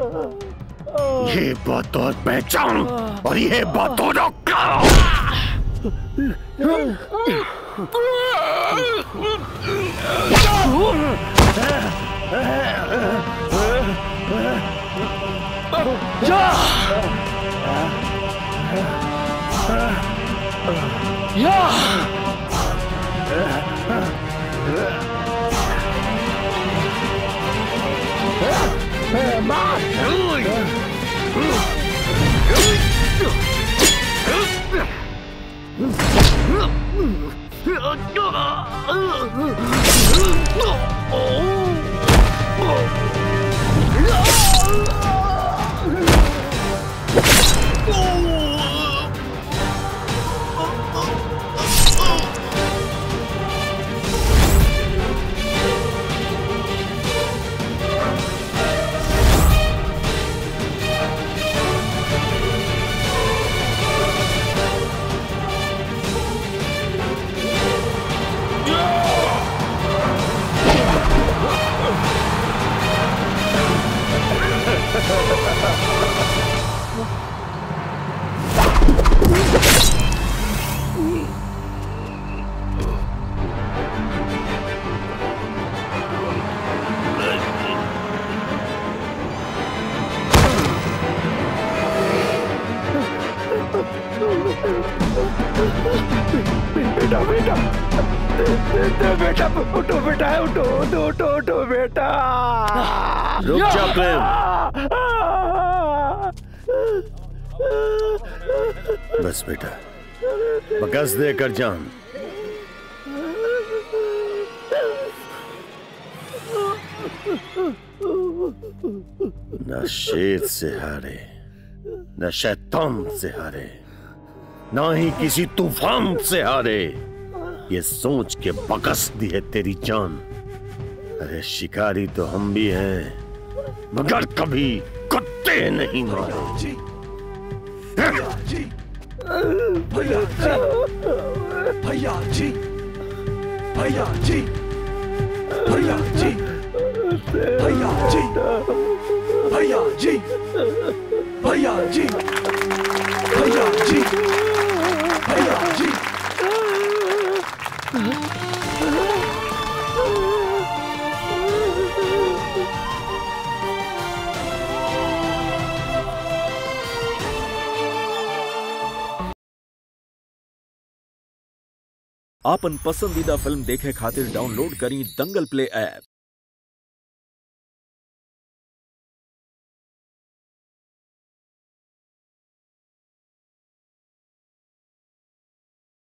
ये बात और पहचान और ये बात और बेटा बेटा बेटा उठो बेटा उठो उठो उठो उठो बेटा रुक जा प्रेम बस बेटा बकस दे कर जान न शेर से हारे न शैतान से हारे ना ही किसी तूफान से हारे ये सोच के बकस दी है तेरी जान अरे शिकारी तो हम भी हैं मगर कभी कुत्ते नहीं मारे भैया जी भैया जी भैया जी भैया जी भैया जी भैया जी भैया जी भैया जी भैया जी आपन पसंदीदा फिल्म देखे खातिर डाउनलोड करी दंगल प्ले ऐप